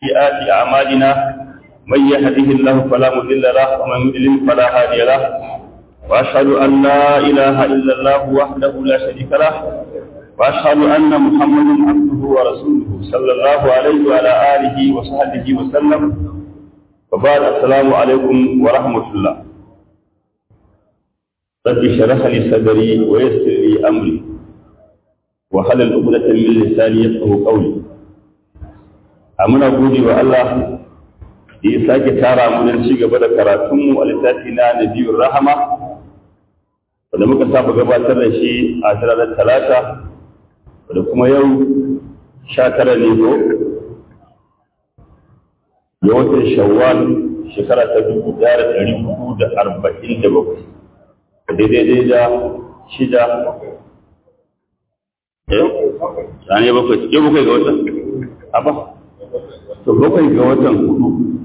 سيئات أعمالنا من يهده الله فلا مضل له ومن يضلل فلا هادي له وأشهد أن لا إله إلا الله وحده لا شريك له وأشهد أن محمدا عبده ورسوله صلى الله عليه وعلى آله وصحبه وسلم وبعد السلام عليكم ورحمة الله رب اشرح لي صدري ويسر لي أمري وحلل عقدة من لساني يفقه قولي muna gode wa Allah da ya sake tara mu don ci gaba da karatunmu a littafi na Nabiyur Rahama wanda muka saba gabatar da shi a ranar Talata da kuma yau sha tara ne ko ya watan Shawwal shekara ta dubu ɗaya da ɗari hudu da arba'in da bakwai daidai da shida yau ne bakwai yau bakwai ga watan Abba to bakwai ga watan hudu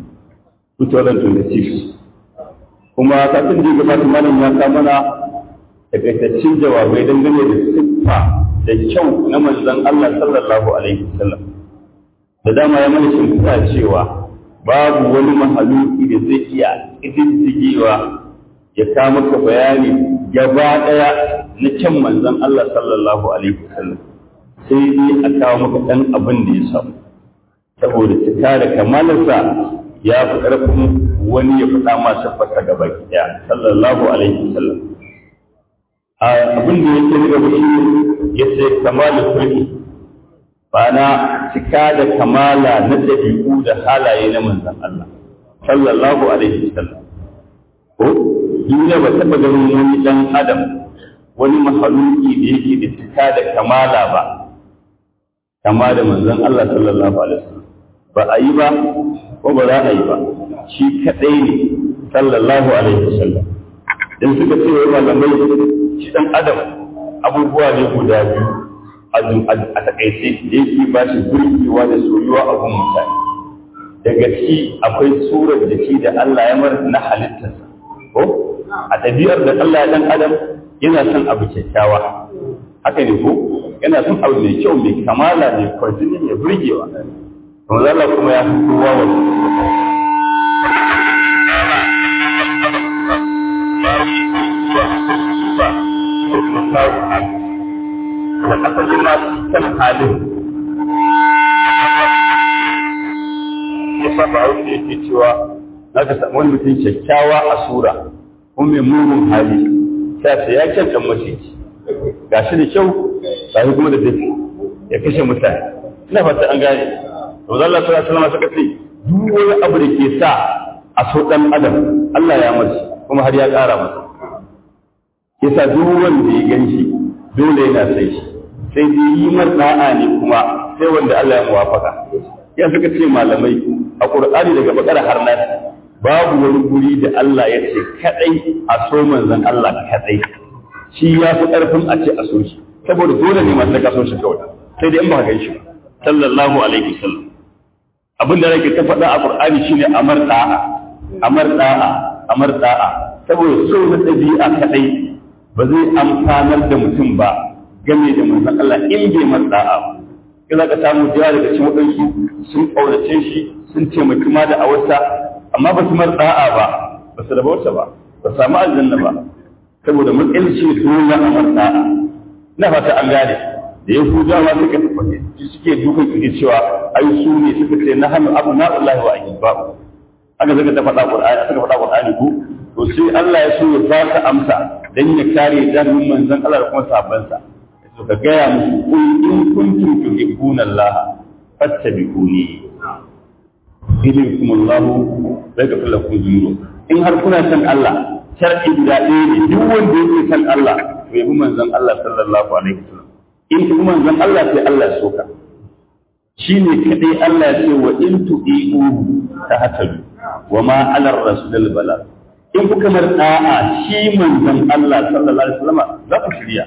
2026 kuma kafin da gabata malam ya ka mana takaitaccen jawabai dangane da siffa da kyau na manzon Allah sallallahu alaihi wasallam da dama ya mana shimfiɗa cewa babu wani mahaluki da zai iya ƙididdigewa ya ka maka bayani gaba ɗaya na kyan manzon Allah sallallahu alaihi wasallam sai dai a kawo maka ɗan abin da ya samu saboda cika da kamalarsa ya fi ƙarfin wani ya faɗa masu fasa gaba ɗaya sallallahu alaihi wasallam abin da yake na gaba shi ya ce kamalu kulki na cika da kamala na ɗabi'u da halaye na manzon Allah sallallahu alaihi wasallam ko duniya ba taɓa ganin wani ɗan adam wani mahaluki da yake da cika da kamala ba kama da manzon Allah sallallahu alaihi wasallam ba a yi ba ko ba za a yi ba shi kaɗai ne sallallahu alaihi wasallam dan suka ce wai malamai shi dan adam abubuwa ne guda biyu a takaice da yake ba shi burgewa da soyuwa a gun mutane daga shi akwai surar da shi da Allah ya mar na halittarsa ko a ɗabi'ar da Allah ya dan adam yana son abu kyakkyawa haka ne ko yana son abu mai kyau mai kamala mai kwarjini mai burgewa Manzo Allah kuma ya fi kowa wani da asali ma kan halin ya saba wanda yake cewa za ka samu wani mutum kyakkyawa a sura kuma mai mugun hali sai ce ya kyan dan maciji ga shi da kyau ga shi kuma da dafi ya kashe mutane ina fata an gane to Allah sallallahu alaihi wasallam suka ce duk wani abu da ke sa a so dan adam Allah ya masa kuma har ya ƙara masa yasa duk wanda ya ganshi dole yana sai shi sai dai yi mar da'a ne kuma sai wanda Allah ya muwafaka ya suka ce malamai a Qur'ani daga bakara har nas babu wani guri da Allah ya ce kadai a so manzon Allah kadai shi ya fi karfin a ce a so shi saboda dole ne masu ka so shi kawai sai dai in ba ka gan shi ba sallallahu alaihi wasallam abin da nake ta faɗa a Qur'ani shine amar da'a amar da'a amar da'a saboda so na ɗabi'a kadai ba zai amfanar da mutum ba game da manzon Allah in bai mar da'a ba kila ka samu jiya daga cikin waɗansu sun ƙaurace shi sun taimaki ma da awarsa amma ba su mar da'a ba ba su rabauta ba ba samu aljanna ba saboda matsayin shi dole a mar da'a na fata an gane da yahudawa suka tafi suke dukan suke cewa ai su ne suka ce na hannu abu na Allah wa ahibba'u aka zaka ta faɗa Qur'ani suka faɗa Qur'ani ko to sai Allah ya so ya ba ka amsa dan ya kare jarumin manzon Allah da kuma sahabbansa to ka gaya musu kun in kuntum tuhibbuna Allah fattabi'uni ilaykum Allah yaghfir lakum dhunubakum in har kuna san Allah shar'i guda ɗaya ne duk wanda yake san Allah to yabi manzon Allah sallallahu alaihi wasallam in kuma manzon Allah sai Allah ya soka shi ne kadai Allah ya ce wa in tu'i'u ta hatabi wa ma ala rasul bala in kuka mar da'a shi manzon Allah sallallahu alaihi wasallam za ku shirya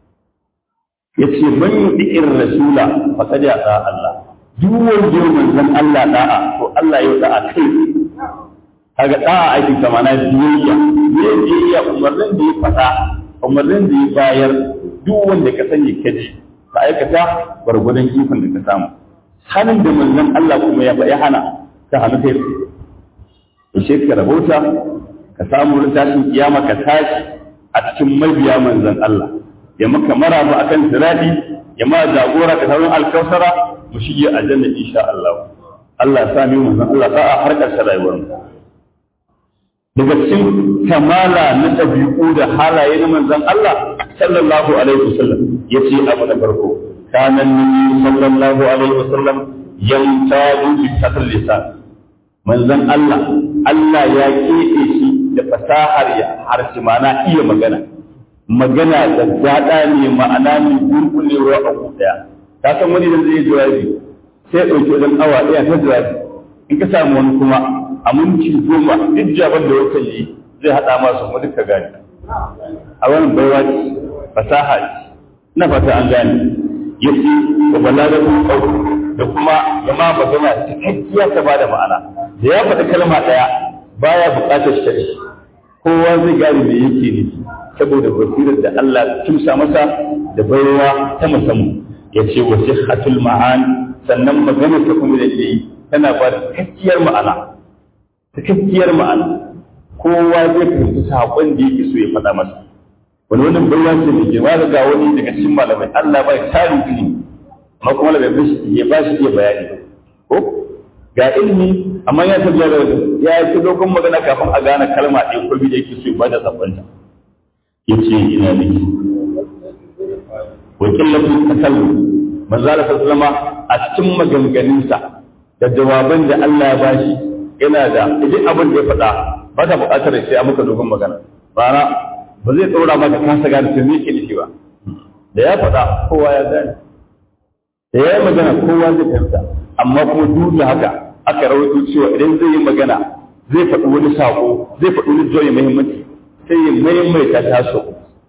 yace man yu'ir rasula faqad ata Allah duk wanda manzon Allah da'a to Allah ya da'a kai kaga da'a aikin kama na biyayya biyayya umarnin da ya fada umarnin da ya bayar duk wanda ka sani ka ji ka aikata gwargwadon ikon da ka samu hannun da manzon Allah kuma ya ya hana ta hannu kai ishe ka rahota ka samu wurin tashin kiyama ka tashi a cikin mabiya manzon Allah ya maka maraba akan sirati ya ma jagora ka sauran alkausara mu shige aljanna insha Allah Allah ya sami manzon Allah sa'a har ƙarshen rayuwar mu daga cikin kamala na ɗabi'u da halaye na manzon Allah sallallahu alaihi wasallam yace abu na farko kana nabi sallallahu alaihi wasallam yamtaju bi satr lisan manzon Allah Allah ya keɓe shi da fasahar ya harshe mana iya magana magana da daɗa ne ma'ana ne gurgulewa a ɗaya ka san wani da zai jawabi sai ɗauki wajen awa ɗaya ta jawabi in ka samu wani kuma a minti goma duk jaban da wata yi zai haɗa masu mu duka gane a wannan baiwa ce fasaha ce ina fata an gane yace wa balagatu qawl da kuma jama magana cikakkiya ta bada ma'ana da ya faɗi kalma ɗaya baya buƙatar shari kowa zai gane me yake nufi saboda basirar da Allah kimsa masa da baiwa ta musamman yace wa sihhatul ma'an sannan magana ta kuma da yi tana ba da cikakkiyar ma'ana cikakkiyar ma'ana kowa zai fahimci saƙon da yake so ya faɗa masa wani wani baiwa ce mai girma da ga wani daga cikin malamai Allah bai tarin ilimi amma kuma da bai ya ba shi iya bayani ko ga ilimi amma ya tabbata da ya yi dogon magana kafin a gane kalma ɗaya ko biyu da yake so ya bada sakonta yace ina ne wa qillatu takallum manzo Allah sallama a cikin maganganunsa da jawaban da Allah ya bashi yana da idan abin da ya faɗa ba ta buƙatar sai a maka dogon magana bara ba zai ɗora maka kasa gane to me yake nufi ba da ya faɗa kowa ya gane da ya yi magana kowa zai fahimta amma kuma duk da haka aka rawaito cewa idan zai yi magana zai faɗi wani saƙo zai faɗi wani joyi muhimmanci sai ya maimaita ta so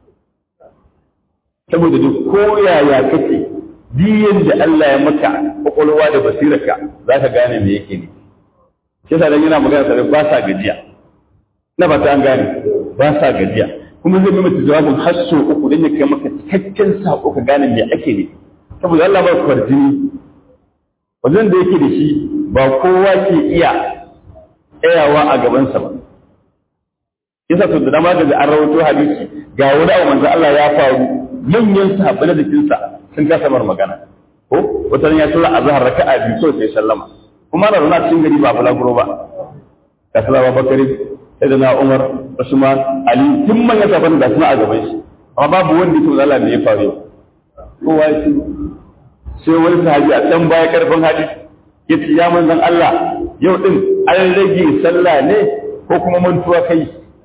saboda duk koyaya kake diyan da Allah ya maka kwakwalwa da basirarka za ka gane me yake ne shi yasa dan yana magana sai ba sa gajiya na ba ta an gane ba sa gajiya kuma zai maimaita jawabin har so uku dan ya kai maka cikakken sako ka gane me ake ne saboda Allah ba kwarjini wajen da yake da shi ba kowa ke iya tsayawa a gabansa ba yasa to da dama da an rawaito hadisi ga wani abu manzo Allah ya faru manyan sahabbai na jikinsa sun kasa mar magana ko wata ya tura azhar raka'a biyu so sai sallama kuma da rana cikin gari ba balaguro ba ka sallama bakari sai da na Umar Usman Ali tun manyan sahabbai da suna a gaban shi amma babu wanda ya tura Allah da ya faru kowa ya ce sai wani sahabi a can baya karfin hadisi ya ce ya manzan Allah yau din an rage sallah ne ko kuma mantuwa kai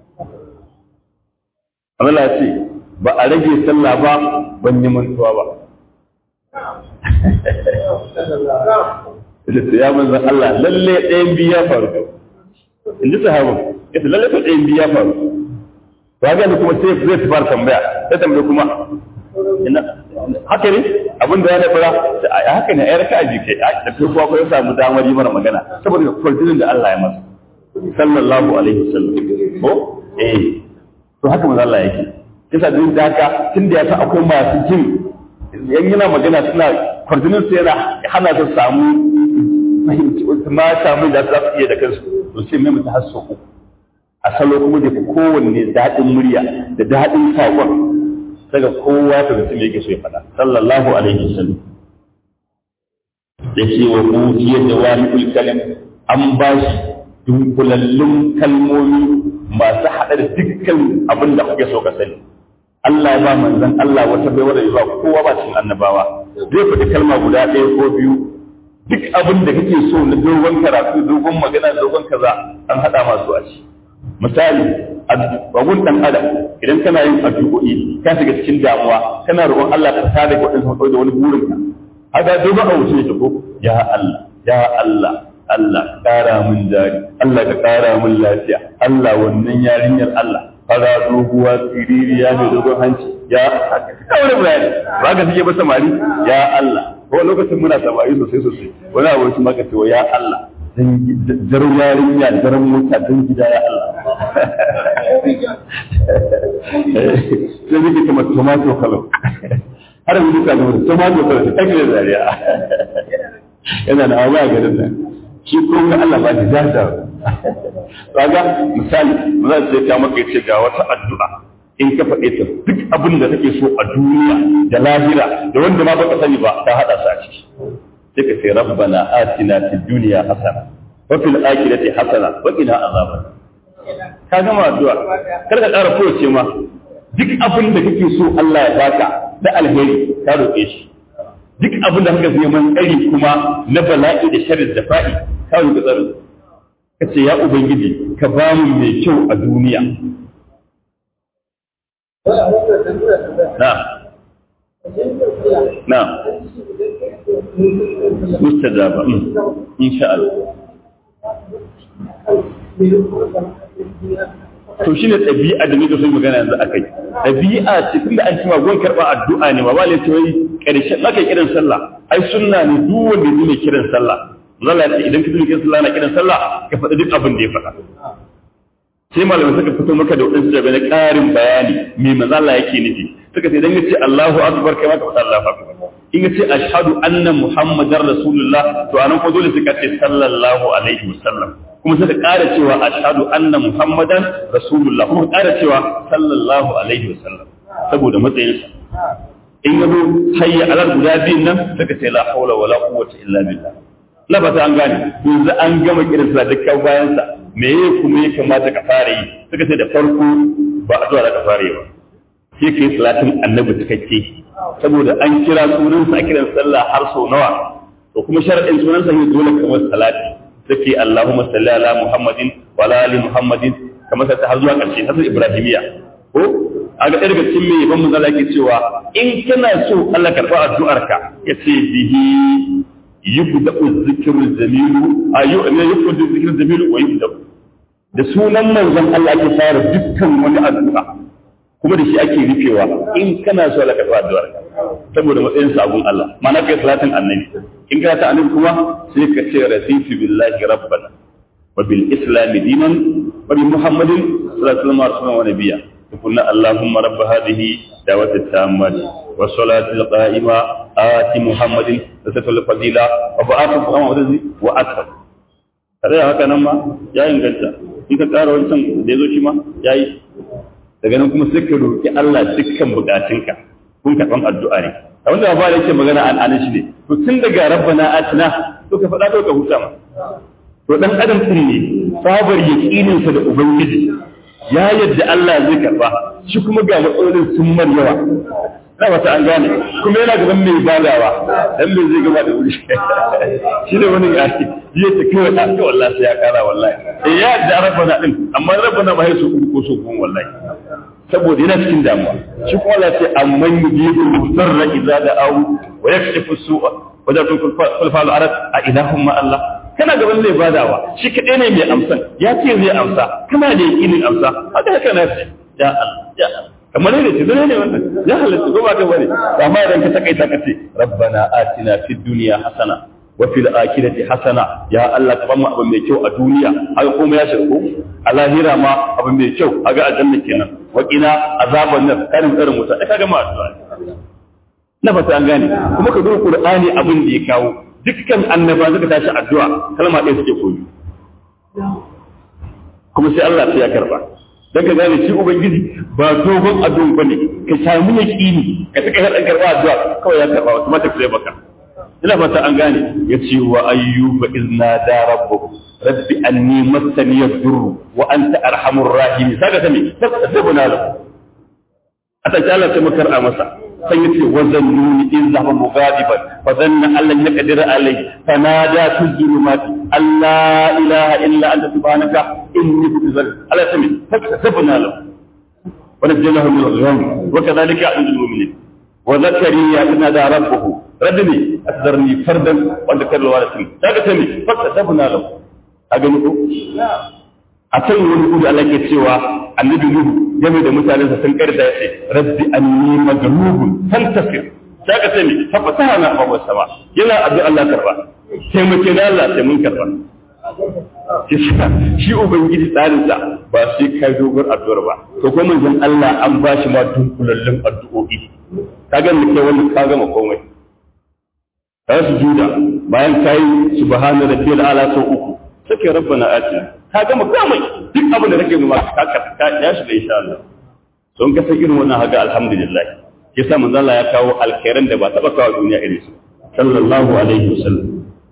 Allah ce ba a rage sallah ba ban yi mantuwa ba ya ce ya manzan Allah lalle ɗayan biyu ya faru in ji sahabin ya ce lalle ɗayan biyu ya faru ba ga kuma sai zai fara tambaya sai tambaya kuma haka ne abin da ya da fara a haka ne ai raka'a ji kai da farko ko ya samu damar yi mana magana saboda kwaltinin da Allah ya masa sallallahu alaihi wasallam ko eh to haka manzo Allah yake kisa din da haka tunda ya san akwai masu jin yan yana magana suna kwaltinin sai yana hana su samu fahimci ma samu da za su iya da kansu to sai mai mutu hasso uku a salo kuma da kowanne daɗin murya da daɗin saƙon daga kowa ta mutum yake so ya faɗa sallallahu alaihi wasallam ya ce wa kutiyar da wani kalim an ba shi dunkulallun kalmomi masu haɗa da dukkan abin da kuke so ka sani Allah ya ba manzon Allah wata bai wanda ba kowa ba cikin annabawa zai faɗi kalma guda ɗaya ko biyu duk abin da kake so na dogon karatu dogon magana dogon kaza an haɗa masu a ci misali abun dan adam idan kana yin addu'o'i ka shiga cikin damuwa kana roƙon Allah ka sada ga wadansu da wani burin ka haka dogon abu ce ko ya Allah ya Allah Allah ƙara min jari Allah ka ƙara min lafiya Allah wannan yarinyar Allah fara doguwa siririya mai dogon hanci ya ka wani bayani ba ka suke ba samari ya Allah ko lokacin muna samari sosai sosai wani abu shi maka ce ya Allah jar yarinya jar mota don gida ya Allah sai nake kama tomato kalo har yanzu ka zama tomato kalo ta kake da zariya yana da abuwa garin nan shi kuma Allah ba ta zaza kaga misali za su ta maka yace ga wata addu'a in ka faɗe ta duk abin da kake so a duniya da lahira da wanda ma baka sani ba ta hada su a ciki sai ka ce rabbana atina fid dunya hasana wa fil akhirati hasana wa qina azaban ka gama addu'a kar ka ƙara kowace ma duk abin da kake so Allah ya baka da alheri ka roƙe shi duk abin da kake neman tsari kuma na bala'i da sharri da fa'i ka roƙi tsari ka ce ya ubangiji ka ba mu mai kyau a duniya na na mustajaba insha Allah to shi ne ɗabi'a da nake so magana yanzu a kai ɗabi'a ce tunda an ci magon karɓa addu'a ne ma ba ne wai ƙarshen naka kiran sallah ai sunna ne duk wanda ya ne kiran sallah zalla ce idan ka tuni kiran sallah na kiran sallah ka faɗi duk abin da ya faɗa sai malamai suka fito maka da wadansu daga na ƙarin bayani me manzo Allah yake nufi suka ce idan ya ce Allahu akbar kai ma ka faɗa Allahu akbar in ya ce ashhadu anna muhammadar rasulullah to anan ko dole suka ce sallallahu alaihi wasallam kuma suka ƙara cewa ashhadu anna muhammadan rasulullah kuma ƙara cewa sallallahu alaihi wasallam saboda matsayinsa in yazo hayya alal guda biyun nan suka ce la hawla wala quwwata illa billah na ba an gane yanzu an gama kiran sa dukkan bayan sa me ye kuma ya kamata ka fara yi suka ce da farko ba addu'a da ka fara yi ba sai kai salatin annabi cikakke saboda an kira sunansa a kiran sallah har sau nawa to kuma sharadin sunansa ne dole kamar salati take Allahumma salli ala Muhammadin wa ala ali Muhammadin kamar sai har zuwa ƙarshe har Ibrahimiya ko a ga daga cikin mai ban manzala yake cewa in kana so Allah karɓa addu'arka yace bihi yubda'u dhikru jamilu ayu ne yubda'u dhikru jamilu wa yubda'u da sunan manzon Allah ake fara dukkan wani addu'a kuma da shi ake rufewa in kana so Allah karɓa addu'arka saboda matsayin sabon Allah ma'ana kai salatin annabi in ka ta annabi kuma sai ka ce rasifi billahi rabbana wa bil islam dinan wa bi muhammadin sallallahu alaihi wasallam wa nabiyya kunna allahumma rabb hadhihi da'wati tammati wa salati qa'ima ati muhammadin rasul fadila wa ba'athu muhammadin wa akbar kare haka nan ma ya inganta in ka ƙara wancan da yazo shi ma yayi daga nan kuma sai ka roki Allah dukkan bukatunka kun karɓan addu'a ne a wanda ba da yake magana an anan shi ne to tun daga rabbana atina to ka faɗa to ka huta ma to dan adam din ne sabar yaqinin sa da ubangiji ya yadda Allah zai karba shi kuma ga matsalolin sun mar yawa na wata an gane kuma yana gaban mai badawa dan me zai gaba da wuri shi ne wani yaki ya ta kai wata ka wallahi sai ya kara wallahi eh ya yadda rabbana din amma rabbana ba sai su ko so kun wallahi saboda yana cikin damuwa shi kuma Allah ce amman yujibu musarra idza da'u wa yakshifu su'a wa da kun kulfal arad a ilahum ma Allah kana gaban zai badawa shi kadai ne mai amsan ya ce zai amsa kana da yakinin amsa haka haka na ce ya Allah ya Allah kamar ne ce dole ne wannan ya halatta ko ba ka bane amma idan ka takaita ka ce rabbana atina fid dunya hasana wa fil akhirati hasana ya Allah ka bamu abin mai kyau a duniya haka kuma ya shirku a lahira ma abin mai kyau a ga aljanna kenan wa qina azaban nar karin irin wuta da kaga ma addu'a na fata an gane kuma ka duba qur'ani abin da ya kawo dukkan annaba suka tashi addu'a kalma ɗaya suke koyi kuma sai Allah sai ya karba dan ka gane shi ubangiji ba dogon addu'a bane ka samu yaqini ka saka hadan karba addu'a kawai ya karba kuma ta kire baka ina fata an gane ya ce wa ayyuba izna da rabbuhu rabbi anni massani yadur wa anta arhamur rahim saka ta me tasabuna lahu ata ta Allah ta makar a masa sai ya ce wazannuni in zaba mughadiban fa zanna allan yaqdir alayhi fanada fi zulumati alla ilaha illa anta subhanaka inni kuntu zalim Allah ta me tasabuna lahu wa najjaynahu min al-gham wa kadhalika a'udhu mu'minin wa zakariya idna da rabbuhu radini asdarni fardan wanda kallo wala sun daga ta ne fata dabna lahu a gani ko a can wani kudu Allah ke cewa annabi nuhu game da mutanen sa sun karda yace rabbi anni maghlubun fantasir daga ta ne fa fatahana babu sama yana addu'a Allah karba taimake da Allah sai mun karba shi ubangiji tsarinsa ba sai kai dogon addu'ar ba to ko manzon Allah an ba shi ma dunkulallun addu'o'i ka ga mu kai wannan ka gama komai ka su juda bayan ka yi subhana rabbiyal ala sau uku sai rabbana atina ka gama komai duk abin da kake nuna ka ka ya shiga insha Allah don ka san irin wannan haga alhamdulillah yasa manzo Allah ya kawo alkhairan da ba taba kawo duniya irin su sallallahu alaihi wasallam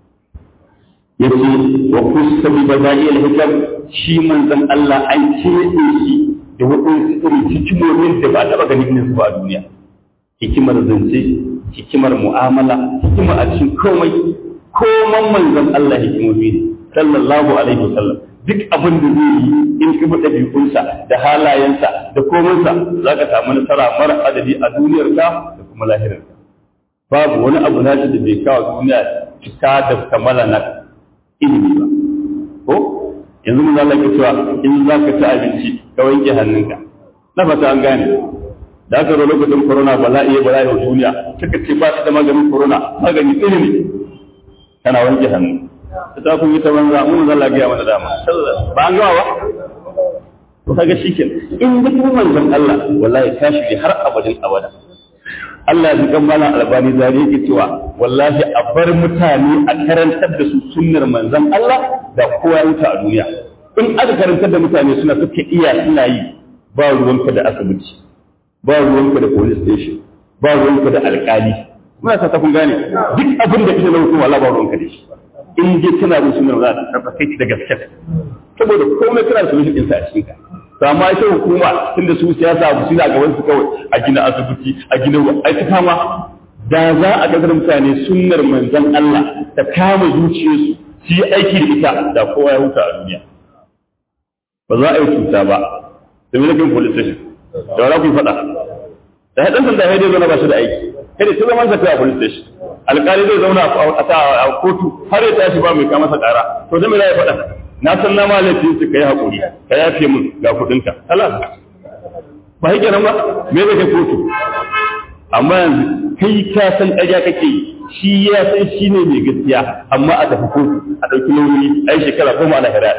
yace wa kusabi badai al-hikam shi manzon Allah an kebe shi da wadansu irin hikimomin da ba taba ganin irin su ba a duniya hikimar zance hikimar mu'amala hikima a cikin komai koman manzon Allah hikimomi ne sallallahu alaihi wasallam duk abin da zai yi in ka bi ɗabi'unsa da halayensa da komansa za ka samu nasara mara adadi a duniyarka da kuma lahirarka babu wani abu na da bai kawo duniya cika da kamala na ilimi ba ko yanzu mun zalaka cewa in za ka ci abinci ka wanke hannunka na fata an gane da aka zo lokacin corona bala'i bala'i wa duniya suka ce ba su da maganin corona magani ilimi kana wanke hannu ta kun yi ta banza mun zalla ga mana dama ba an gawa ba to kaga shikin in duk manzon Allah wallahi ka shige har abadin abada Allah ya kan mana albani zari yake cewa wallahi a bar mutane a karantar da su sunnar manzon Allah da kowa ya wuta a duniya in aka karantar da mutane suna suka iya suna yi ba ruwanka da asibiti ba ruwanka da police station ba ruwanka da alkali muna sa ta kun gane duk abin da kake na hukuma Allah ba ruwanka da shi in je kana bin sunan za ta karfa kai da gaske saboda komai kana da solution ɗinsa a cikin ka to amma ita hukuma tunda su siyasa abu suna gaban su kawai a gina asibiti a gina ai ta kama da za a ga mutane sunnar manzon Allah ta kama zuciyarsu su yi aiki da ita da kowa ya huta a duniya ba za a yi cuta ba da milikin police station da wala ku faɗa da haɗin sanda ya dai zo na ba shi da aiki kada ta zama sa a police station alƙali zai zauna a kotu har ya tashi ba mai kama masa ƙara to da me za ya faɗa na san na malafi su kai haƙuri ka yafe min ga kuɗinka halas ba shi kenan ba me zai kai kotu amma yanzu kai ka san ƙarya kake yi shi ya san shi ne mai gaskiya amma a tafi kotu a ɗauki nauyi ai shekara goma ana hira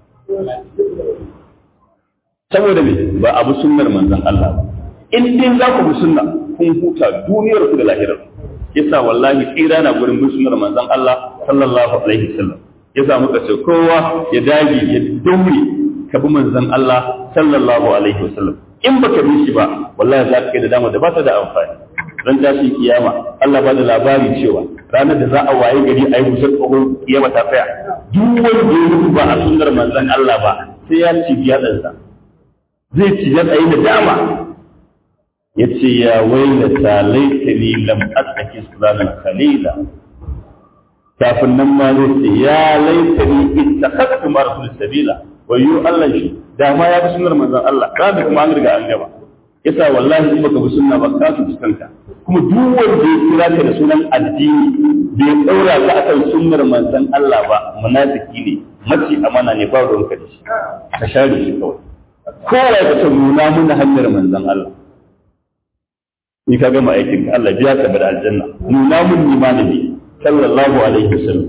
saboda me ba abu sunnar manzon Allah ba in dai za ku bi sunna kun huta duniyar ku da lahirar yasa wallahi tsira na gurin bin sunnar manzon Allah sallallahu alaihi wasallam yasa muka ce kowa ya dage ya daure ka bi manzon Allah sallallahu alaihi wasallam in baka bi shi ba wallahi za ka kai da dama da ba ta da amfani ran tashi kiyama Allah ba da labari cewa ranar da za a waye gari a yi busar tsohon kiyama ta tsaya duk wanda ya mutu ba a sunnar manzon Allah ba sai ya ci biyadansa zai ci ya tsaye da dama ya ce ya wailata laitani lam asaki sulalan khalila kafin nan ma zai ce ya laitani ittakhadtu ma rasul sabila wayo Allah shi da ma ya bi sunnar manzon Allah da kuma an riga an gaba yasa wallahi in baka bi sunna ba ka su kanka kuma duk wanda ya kira ka da sunan addini bai daura ka akan sunnar manzon Allah ba munafiki ne mace amana ne ba ruwan ka da shi ka share shi kawai kowa ya ta nuna muna hanyar manzon Allah ni ka gama aikin ka Allah biya ka bar aljanna nuna mun ni malami sallallahu alaihi wasallam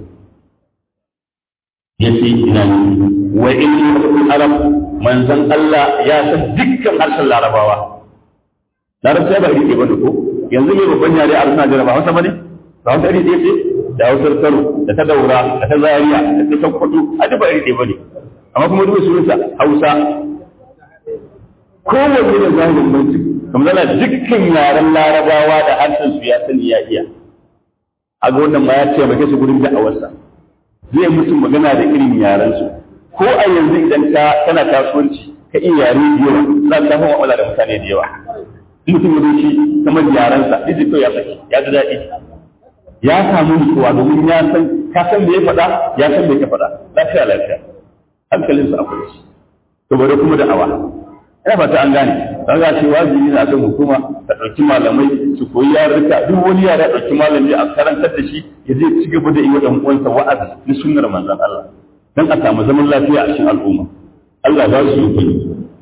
yace ina ni wa inni arab manzon Allah ya san dukkan harshen larabawa larabci ba rike bane ko yanzu mai babban yare a suna jira ba hausa bane ba hausa iri ɗaya ce da hausar kano da ta daura da ta zariya da ta sakkwato a duk ba iri ɗaya bane amma kuma duk sunansa hausa kowanne da zahirin manci kamar zana dukkan yaren larabawa da harshen su ya sani ya iya a ga wannan ma ya ce maka su gurin da'awarsa zai musu magana da irin yaren su ko a yanzu idan ka kana kasuwanci ka iya yare da yawa za ka samu mu'amala da mutane da yawa mutum ya shi kamar yarensa zai to ya saki ya ji daɗi ya samu nutsuwa domin ya san ka san me ya faɗa ya san me ka faɗa lafiya lafiya hankalinsa akwai shi saboda kuma da'awa ina fata an gane dan za ce wajibi na kan hukuma ta ɗauki malamai su koyi yarurruka duk wani yara ɗauki malami a karantar da shi ya zai ci gaba da yi wa ɗan uwansa wa'azi na sunnar manzon Allah dan a samu zaman lafiya a cikin al'umma Allah za su yi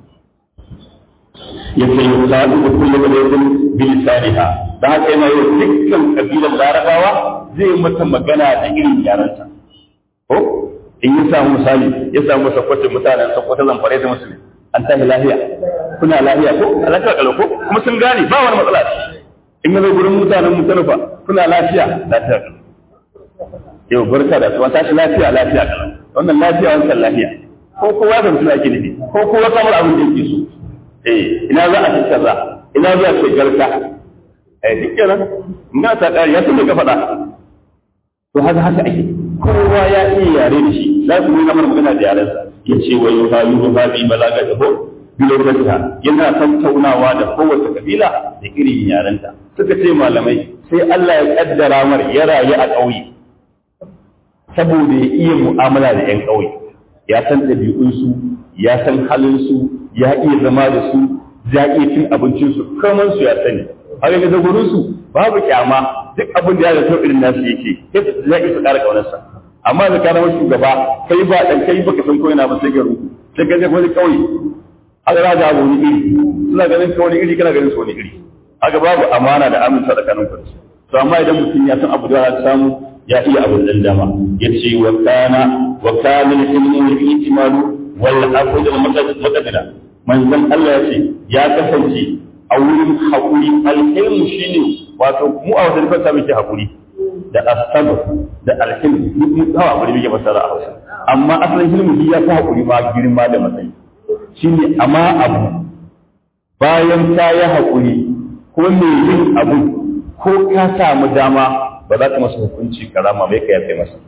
ya ce yi sa'adu da kullum da yadda bilisaniha da haka yana yi dukkan kabilan larabawa zai mata magana da irin yaranta ko in ya samu misali ya samu sakwace mutanen sakwata zamfare da musulmi an tashi lafiya kuna lafiya ko alaƙa kalau ko kuma sun gane ba wani matsala in ya zo gurin mutanen mutanufa kuna lafiya lafiya kalau yau barka da su tashi lafiya lafiya kalan wannan lafiya wancan lafiya ko kowa da mutum ake nufi ko kowa kamar abin da yake so eh ina za a ci kaza ina za a ce garka eh duk kenan ina ta kare ya san ka faɗa to haka haka ake kowa ya iya yare da shi za su nuna mana magana da yarensa ya ce wa yau ha yau ha bi balaga da ho biloganta yana tattaunawa da kowace kabila da irin yarenta suka ce malamai sai Allah ya kaddara mar ya rayu a ƙauye saboda ya iya mu'amala da 'yan ƙauye ya san ɗabi'unsu ya san halinsu ya iya zama da su ya iya cin abincinsu kamar su ya sani har yanzu gurin su babu kyama duk abin da ya zato irin nasu yake ya isa ƙara ƙaunarsa amma da kana wasu shugaba kai ba dan kai baka san ko yana ba sai garu sai ka je wani ƙauye aka raja abu wani iri suna ganin ka wani iri kana ganin su wani iri aka babu amana da aminta tsakanin ku to amma idan mutum ya san abu da ya samu ya iya abin dan dama yace wa kana wa kana al-ilmu wal ijmalu wal afd al mutaqaddida manzon Allah yace ya kasance a wurin hakuri al-ilmu shine wato mu a wajen fasa muke hakuri da asabar da alhilmu duk mu hawa hakuri muke fasara a Hausa amma asalin hilmu ya fi hakuri ma girma da matsayi shine amma abu bayan ta yi hakuri ko mai yin abu ko ka samu dama ba za ka masa hukunci karama bai ka yafe masa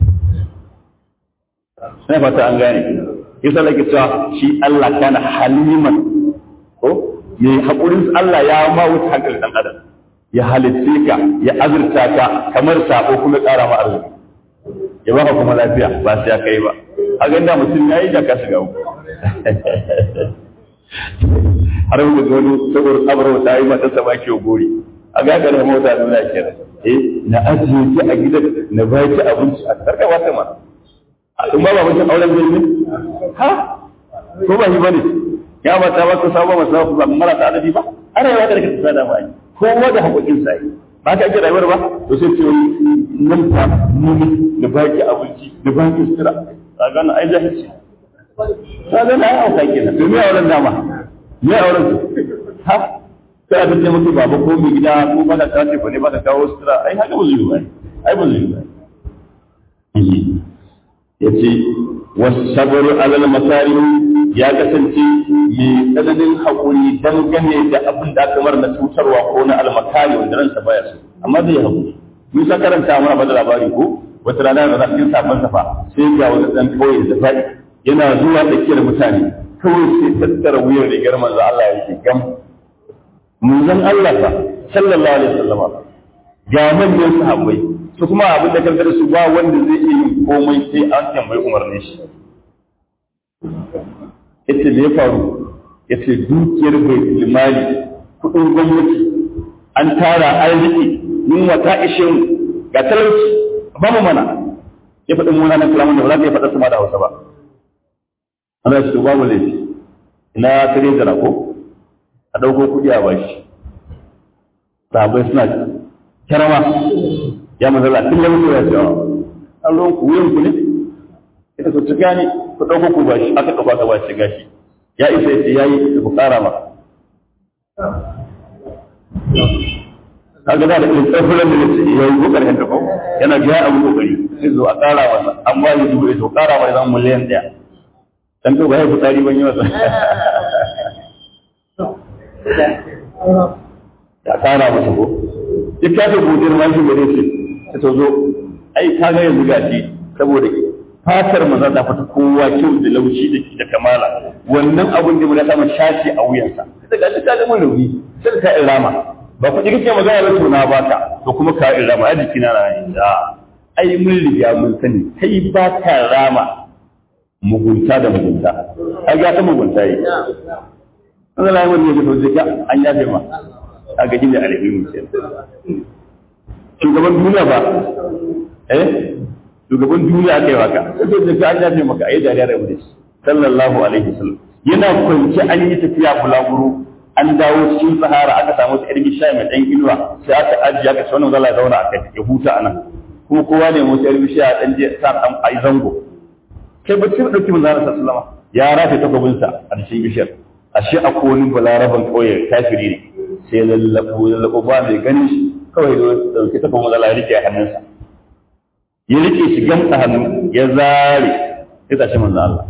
sai fata an gane yasa nake cewa shi Allah kana haliman ko mai hakurin Allah ya ma wuce hankali dan adam ya halitte ka ya azurta ka kamar sako kuma ƙara ma arziki ya baka kuma lafiya ba sai ya kai ba a ganda mutum ya yi da ka shiga uku har mu ga wani saboda tsabarwa ta yi mata sama ke gori a gagar mota da muna kira eh na ajiye ki a gidan na ba ki abinci a karka wata ma in ba ba mutum auren zai ne ha ko ba shi bane ya ba ta ba ku sabo masu ba mara ta adadi ba ana yawa da kake tsada ba kowa da haƙoƙin sa ba ka ake rayuwar ba to sai ce nan fa mumi da baki abinci da baki sutura ka ga na ai jahilci ka ga na ai auka kenan to me auren dama me auren su ha sai a tace mutu baba ko mai gida ko ba ka tace ba ne ba ka kawo sutura ai haka ba zai yi ba ai ba zai yi ba yace wasabaru alal makarim ya kasance mai tsananin haƙuri dangane da abin da aka mara na cutarwa ko na almakari wanda ransa baya so amma zai haƙuri mun sa karanta mana ba da labari ko wata rana da cikin sabon safa sai ga wani dan kauye da faɗi yana zuwa tsakiyar mutane kawai sai tattara wuyar rigar manzo Allah ya ce gam manzon Allah fa sallallahu alaihi wasallam ga manyan sahabbai su kuma abin da kan su ba wanda zai iya yin komai sai an tambayi umarnin shi yace me ya faru yace dukiyar bai mali kudin gwamnati an tara arziki mun wata ishe mu ga talauci ba mu mana ya faɗin muna na kalaman da ba za ka iya faɗa su ma da hausa ba ana shi ba mu laifi ina kare jira ko a ɗauko kuɗi a bashi sahabai suna karama ya mazala tun da mutu ya ce an ruwan ku wuyan ku ne ita su ci gani ku ɗauko ku bashi aka ɗauka ka bashi gashi ya isa ya ce ya yi ku ƙara ma kaga da irin tsafuran da ce ya yi kokarin da ko yana ga abu kokari sai zo a ƙara masa amma ya dubo ya to ƙara mai zan miliyan ɗaya dan to ba ya fitari ban yi masa ya ƙara masa ko duk ta ce godiyar ma shi gare shi ta to zo ai ka ga yanzu gashi saboda fatar maza ta fata kowa kyau da laushi da kamala wannan abun da mun samu shashi a wuyansa da gashi ta ga mun rauni sai ta irama ba ku kike magana da tona ba ka to kuma ka irama a jikina na yi da ai mun riga mun sani kai ba ka rama mugunta da mugunta ai ga ta mugunta yi Allah ya wani ya fito ka an yafe ma a ga jinda alheri ce shugaban duniya ba eh shugaban duniya kai waka sai ka an yafe maka ai dariya da wuce sallallahu alaihi wasallam yana kwance an yi tafiya bulaguro an dawo cikin sahara aka samu ta irgi sha mai dan inuwa sai aka ajiye aka ce wannan zalla ya zauna a kai ya huta anan kuma kowa ne mu irgi sha dan je sa dan ai zango kai ba sai dauki manzo Allah sallallahu ya rafe takobin sa a cikin bishiyar ashe a wani balaraban kauye kafiri ne sai lallabo lallabo ba mai ganin shi kawai da dauki takobin manzo Allah ya rike a hannunsa ya rike shi gamsa hannu ya zare ya tashi manzo Allah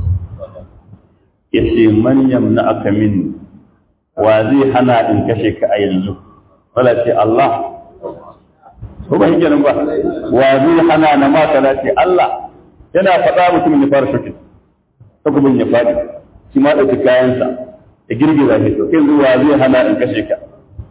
ya ce man yamna aka min wa zai hana in kashe ka a yanzu wala ce Allah ko ba yake nan ba wa zai hana na ma kana ce Allah yana faɗa mutumin ya fara shokin takubin ya faɗi shi ma ɗauki kayansa ya girgiza shi to kai zuwa zai hana in kashe ka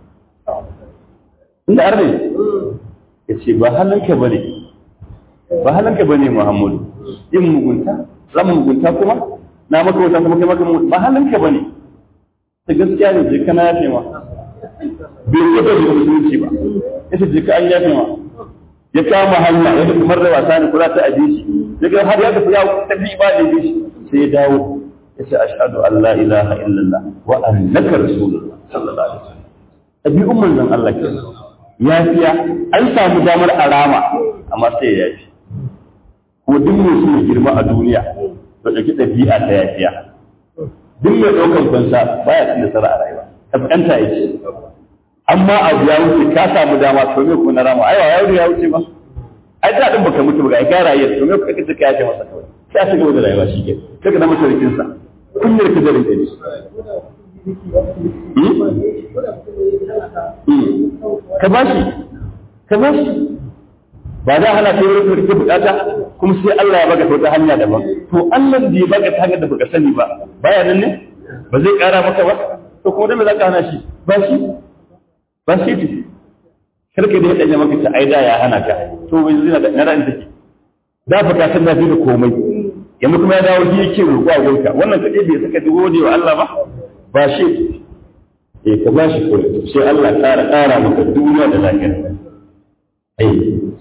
inda arne ya ce ba halanka bane ba halanka bane Muhammadu yin mugunta zan mugunta kuma na maka wata kuma kai maka ba halanka bane ta gaskiya ne je kana yafe ma bai yi da musulunci ba yace je ka an yafe ma ya kama hanya ya ga kamar da wasa ne kula ta aje shi ya ga har ya tafi ya tafi ba da shi sai ya dawo ya ce ashhadu an la ilaha illallah wa annaka rasulullah sallallahu alaihi wasallam ɗabi'un manzon Allah ke yafiya an samu damar arama amma sai ya yafi ko duk mai so ya girma a duniya ba ɗauki ɗabi'a ta yafiya duk mai ɗaukan fansa baya cin nasara a rayuwa kaskanta ya ce amma abu ya wuce ka samu dama to me kuma na rama aiwa ya wuce ya wuce ba ai da din baka mutu ba ga ka rayu to me kuka kace ka yace masa kawai sai a cigaba da rayuwa shi ke kaga da masarikin sa kunyar ka da rinka ne ka bashi ka bashi ba da hana ta wurin kake bukata kuma sai Allah ya baka ta wata hanya daban to Allah da ya baka ta hanyar da baka sani ba baya nan ne ba zai kara maka ba to kuma da me zaka hana shi ba shi ba shi ce karka da ya danya maka ta aida ya hana ka to bai zina da na ran take da fa ka san da da komai yanzu kuma ya dawo shi yake roƙo a gonka wannan kaje bai saka gode wa Allah ba ba shi eh ka ba shi kawai sai Allah ƙara ƙara maka duniya da lafiya ai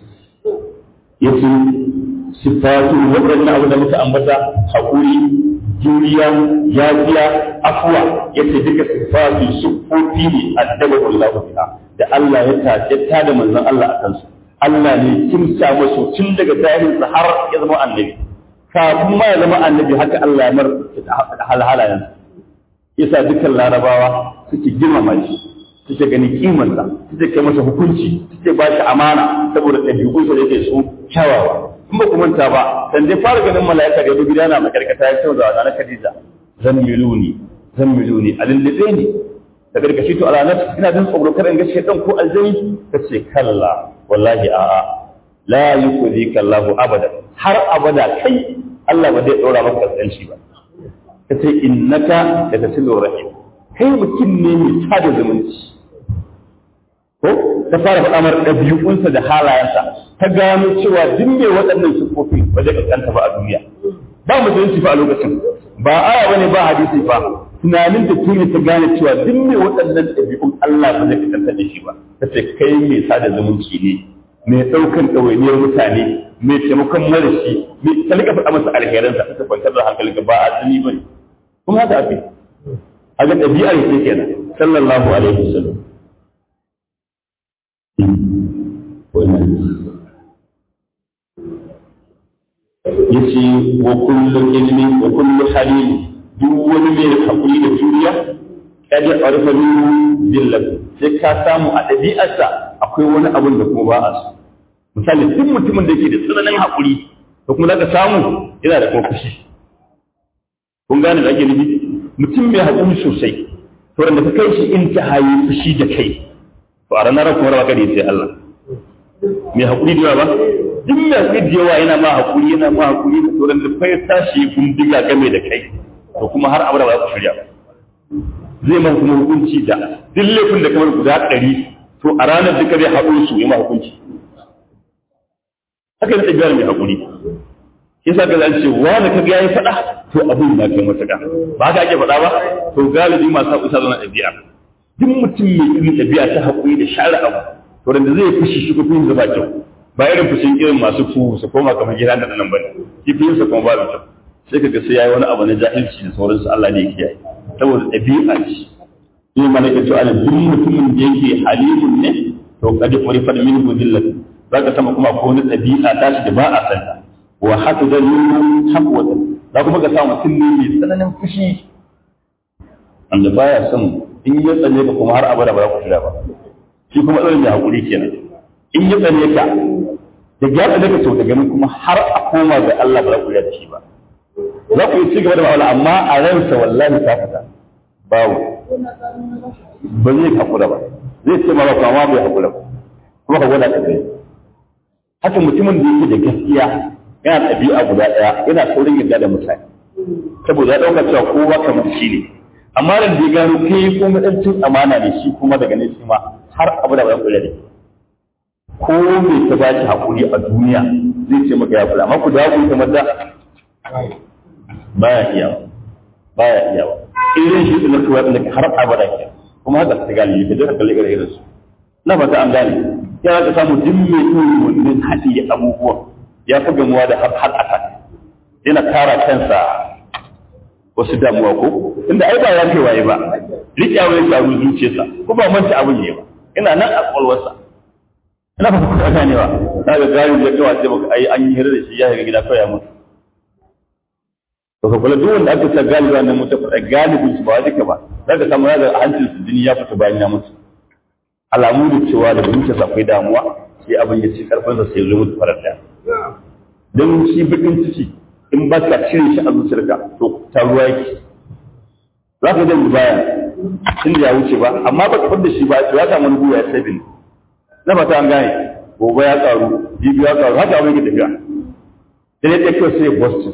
yace sifatu waɗannan abu da muka ambata haƙuri juriya yafiya afwa yace duka sifatu sufofi ne addabahu Allah biha da Allah ya tace ta da manzon Allah a kansu Allah ne kin sa musu tun daga tarihin har ya zama annabi kafin ma ya zama annabi haka Allah ya mar halhalayen yasa dukkan larabawa suke girmama shi suke gani kimansa suke kai masa hukunci suke ba shi amana saboda ɗabi'unsa da yake su kyawawa in ba ku manta ba dan dai fara ganin mala'ika da gida na makarkata ya cewa da na Khadija zan miluni zan miluni a lullube ne da gargashi to alanar ina jin tsoro kada in ga shedan ko aljani kace kalla wallahi a'a la yukhzika Allahu abada har abada kai Allah ba zai dora maka kasance ba kace innaka latasilur rahim kai mutum ne mai sada zumunci ko ta fara faɗa mar ɗabi'unsa da halayensa ta gano cewa duk mai waɗannan siffofi ba zai kaskanta ba a duniya ba musulunci fa a lokacin ba aya bane ba hadisi fa tunanin da tuni ta gane cewa duk mai waɗannan ɗabi'un Allah ba zai kaskanta da shi ba ta ce kai mai sada zumunci ne mai ɗaukan ɗawainiyar mutane mai taimakon marashi mai talika faɗa masa alherinsa ta kwantar da hankalinka ba azumi ba ne kuma haka ake a ga ɗabi'ar yake kenan sallallahu alaihi wasallam yace wa kullu ilmi wa kullu halim duk wani mai hakuri da juriya kada arfa minhu dillat sai ka samu a ɗabi'arsa akwai wani abun da kuma ba a so misali duk mutumin da yake da tsananin hakuri to kuma zaka samu yana da kuma fushi kun gane da ake nufi mutum mai hakuri sosai to da ka kai shi in ta hayi fushi da kai to a ranar kuma rawa kada sai Allah mai hakuri da yawa ba duk mai hakuri da yawa yana ma hakuri yana ma hakuri da to da kai tashi gundiga game da kai to kuma har abada ba za ku shirya ba zai ma kuma hukunci da duk laifin da kamar guda ɗari to a ranar duka zai haɗu su yi ma hukunci haka da ɗabi'ar mai hakuri yasa ga zan ce wani ka ga yayi faɗa to abin na kai matuƙa ba haka ake faɗa ba to galibi masu haƙuri sa zama ɗabi'a duk mutum mai irin ɗabi'a ta haƙuri da share abu to da zai fushi shi ko fushi ba kyau ba irin fushin irin masu fu su koma kamar gida da nan bane shi fushin sa kuma ba kyau sai kaga sai yayi wani abu na jahilci da sauransu Allah ne ya kiyaye saboda ɗabi'a ce shi ma nake cewa duk mutumin da yake halimun ne to kadi furifat min budillat zaka sama kuma ko wani ɗabi'a tashi da ba a santa wa haka da nuna haƙwata za kuma ka sa mutum ne mai tsananin fushi wanda baya son in ya tsane ka kuma har abada ba za ku shirya ba shi kuma tsanin mai haƙuri kenan in ya tsane ka da ya daga to daga nan kuma har a koma ga Allah ba za ku da shi ba za ku yi ci gaba da ma'amala amma a ransa wallahi ta fita babu ba zai hakura ba zai ce ma ba amma bai hakura ba kuma ka gwada ka gani haka mutumin da yake da gaskiya yana ɗabi'a guda ɗaya yana saurin yarda da mutane saboda ya ɗauka cewa kowa kamar shi ne amma da ya gano kai ko madancin amana ne shi kuma daga nan shi ma har abu da ba kula da ko me ta ba shi hakuri a duniya zai ce maka ya kula amma ku da ku kamar da baya iya baya iya irin shi da kuwa da har abada ke kuma haka ta gani ka je ka kalle irin su na fata an gane ya ka samu duk mai tsoyi wannan hadi abubuwan ya fi gamuwa da har har attack yana kara kansa wasu damuwa ko inda ai ba ya kai waye ba riƙewa ya faru zuciyarsa ko ba manta abin ne ba ina nan a kwalwarsa ina fata ku ganewa na ga gari da kawai sai baka ai an yi hira da shi ya ga gida kawai ya mutu to ka kula duk wanda aka sa galiba na mutu fa galibin su ba duka ba za ka samu da hancin su jini ya fita bayan ya mutu alamu da cewa da zuciyarsa akwai damuwa sai abin ya ci karfinsa sai ya mutu farar da don shi bakin ciki in ba ka cire shi a zuciyarka to ta ruwa yake za ka zai baya inda ya wuce ba amma ba ka da shi ba to ya samu wani guya ya sabin na fata an gane gobe ya karu jibi ya karu haka abin ke tafiya sai ya kyau sai ya boston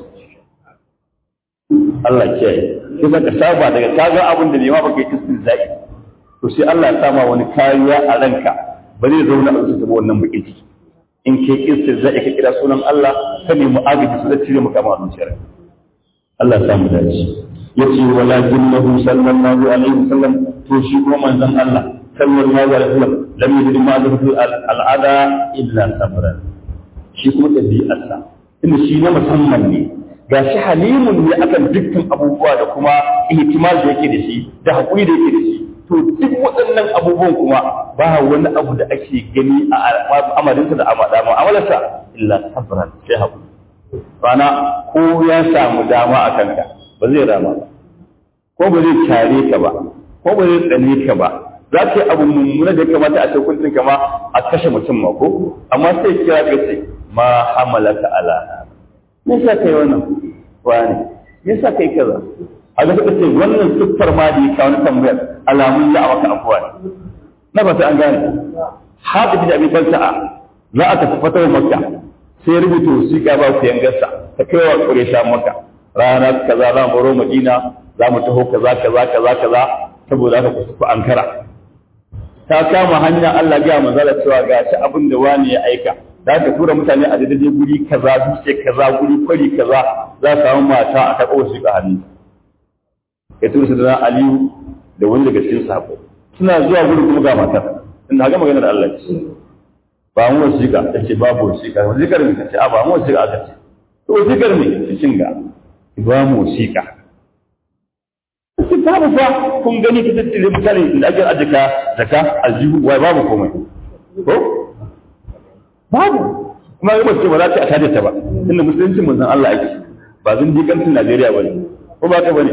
Allah kiyaye sai ka saba daga ka ga abin da nema baka yi istinzai to sai Allah ya sama wani kariya a ranka ba zai zauna a zuciya wannan bakin ciki in ke istinzai ka kira sunan Allah ka nemi agaji su da cire maka ma zuciyar Allah ya samu dace yace walakinnahu sallallahu alaihi wasallam to shi kuma manzon Allah sallallahu alaihi wasallam lam yajid ma zatu al'ada illa sabran shi kuma dabi'arsa inda shi na musamman ne ga shi halimun ne akan dukkan abubuwa da kuma ihtimal da yake da shi da hakuri da yake da shi to duk waɗannan abubuwan kuma ba wani abu da ake gani a amarinsa da amalarsa illa sabran sai hakuri bana ko ya samu dama a kanka ba zai rama ba ko ba zai kyare ka ba ko ba zai tsane ka ba za ka yi abu mummuna da ya kamata a hukuncin kama a kashe mutum ma ko amma sai kira ka ce ma hamalaka ala me yasa kai wannan wani me yasa kai kaza a ga suka ce wannan siffar ma da ya kawo na tambayar alamun za a maka afuwa ne na ba an gane haɗa da abin falsa'a za a tafi fatawar makka sai rubuta wasiƙa ba ku yangarsa ta kai wa ƙuresha maka rana kaza za mu baro madina za mu taho kaza kaza kaza kaza saboda haka ku tafi ankara ta kama hanya Allah ya manzala cewa ga shi abin da wani ya aika za ka tura mutane a daidai guri kaza dutse kaza guri kwari kaza za ka samu mata a taɓa wasiƙa hannu ya tura su da Aliyu da wani daga cikin sako suna zuwa guri kuma ga matar ina ga maganar Allah ce ba mu wasiƙa ta ce babu wasiƙa wasiƙar ne ta ce a ba mu wasiƙa aka ce to wasiƙar ne ta cinga ba mu wasiƙa babu fa kun gani ta tattale mutane da ake ajika zaka aljihu wai babu komai ko babu kuma ga mace ba za ta tada ta ba inda musulunci manzon Allah ake ba zan ji kantin Najeriya bane ko ba ka bane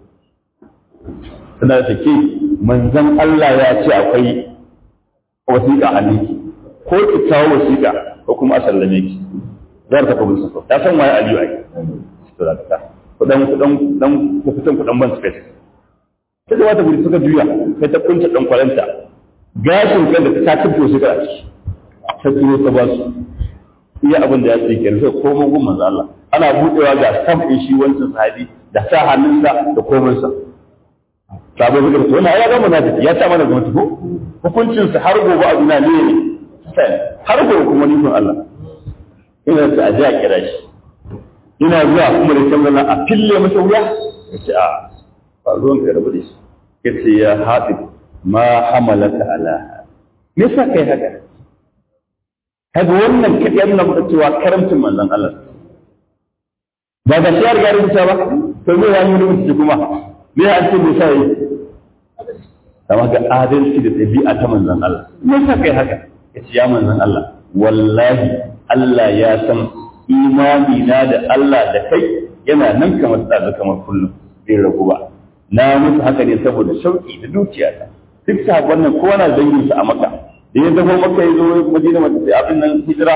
tana da take manzon Allah ya ce akwai wasiƙa a niki ko ki kawo wasiƙa ko kuma a sallame ki zar ta kuma sako ta san waye Aliyu ai to da ta kudan kudan dan kudan kudan ban space ta zama ta gudu suka juya sai ta kunta dan kwalanta gashin kan da ta tafi su ga ciki ta turo ta ba su iya abin da ya ce ke sai komai gun manzo Allah ana budewa ga stamp din shi wancan sahabi da sa hannunsa da komai sa sabo suka ce wannan ya gama na ya ta mana gwamnati ko hukuncin sa har gobe a duniya ne ne har gobe kuma nufin Allah ina ta aje a kira shi ina zuwa kuma da canza a fille masa wuya ya ce a ba ruwan ka rabu da shi ya ce ya haɗi ma hamalaka ala me yasa kai haka kaga wannan kaɗai nuna maka cewa karamcin manzon Allah ba ga shi ya riga rubuta ba to me ya yi rubuta kuma me ya ce me sai kama ga adalci da ɗabi'a ta manzon Allah me yasa kai haka ya ce ya manzon Allah wallahi Allah ya san imani na da Allah da kai yana nan kamar tsada kamar kullum bai ragu ba na musu haka ne saboda shauki da dukiyata duk sabon nan kowa na dangin sa a maka da ya zama maka ya zo madina mata sai abin nan hijira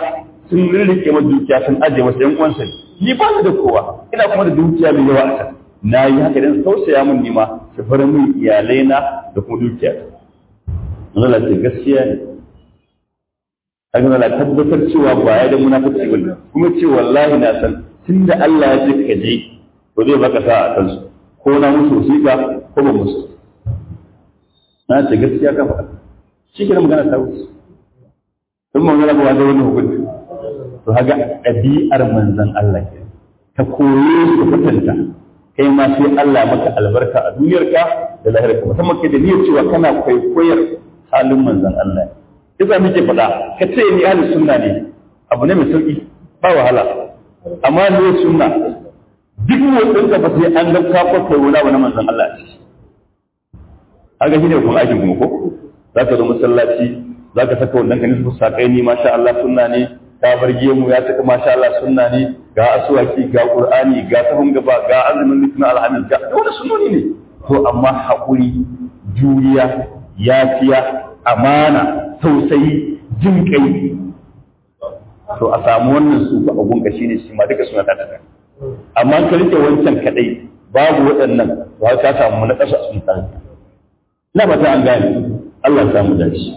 sun rirrike ma dukiya sun ajiye masa yan uwansa ni ba da kowa ina kuma da dukiya mai yawa a can na yi haka dan tausaya min nima su bar min iyalai na da kuma dukiya Allah ce gaskiya ne kaga Allah tabbatar cewa ba ya da munafiki bane kuma ce wallahi na san tunda Allah ya ce ka je to zai baka sa a kansu ko na musu wasiƙa ko ba musu na ce gaskiya ka faɗa shi ke magana ta wuce sun magana ba da wani hukunci to haga ɗabi'ar manzan Allah ke ka koye su kwatanta kai ma sai Allah maka albarka a duniyarka da lahirarka musamman kai da niyyar cewa kana kwaikwayar halin manzan Allah Iza muke faɗa ka ce ni ahli sunna ne abu ne mai sauƙi ba wahala amma ne sunna duk motsin ka fa sai an ga ka kwakwai wani abu na manzan Allah ce haka shi ne kuma aikin kuma ko za ka zo masallaci za ka saka wannan ka nisfu saƙai ni masha Allah sunna ne ka bar gemu ya saka masha Allah sunna ne ga asuwaki ga qur'ani ga sahun gaba ga azumin litinin alhamis ga wani sunnoni ne to amma haƙuri juriya yafiya amana tausayi jin kai to a samu wannan su a gunka shine shi ma duka suna ta taka amma ka rike wancan kadai babu waɗannan to har ka samu na ƙasa sun tsarki na fata an gane Allah ya samu dace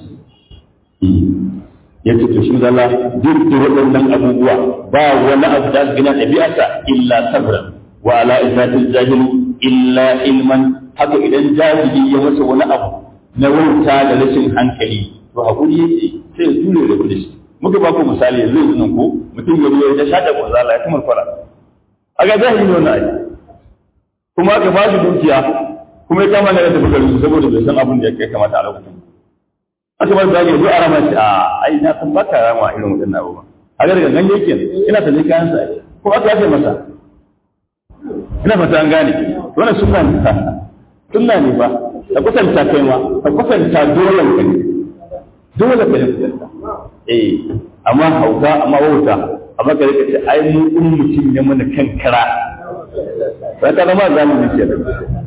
ya ce to shi zalla duk da waɗannan abubuwa ba wani abu da gina ɗabi'arsa illa sabran wa ala izatil jahil illa ilman haka idan jahili ya masa wani abu na wauta da rashin hankali to hakuri yake sai ya jure da kudi muka ba ku misali yanzu yanzu nan ko mutum ya zo ya shaɗa ko zala ya kuma fara a ga jahili ne wannan ayi kuma aka ba shi dukiya kuma ya kama da tafi garin saboda bai san abin da ya kamata a lokacin aka ba zage zo a rama shi a ai na san baka rama irin wadannan abubuwa a ga daga ganye yake ina sanin kayan sa ko aka yafe masa ina fata an gane wannan sunna ne sunna ne ba ka kusanta kai ma ka kusanta dole ka ne dole ka ne kusanta eh amma hauka amma wauta amma ka rika ce ai mu in mutum ya mana kankara sai ka zama zamani ke da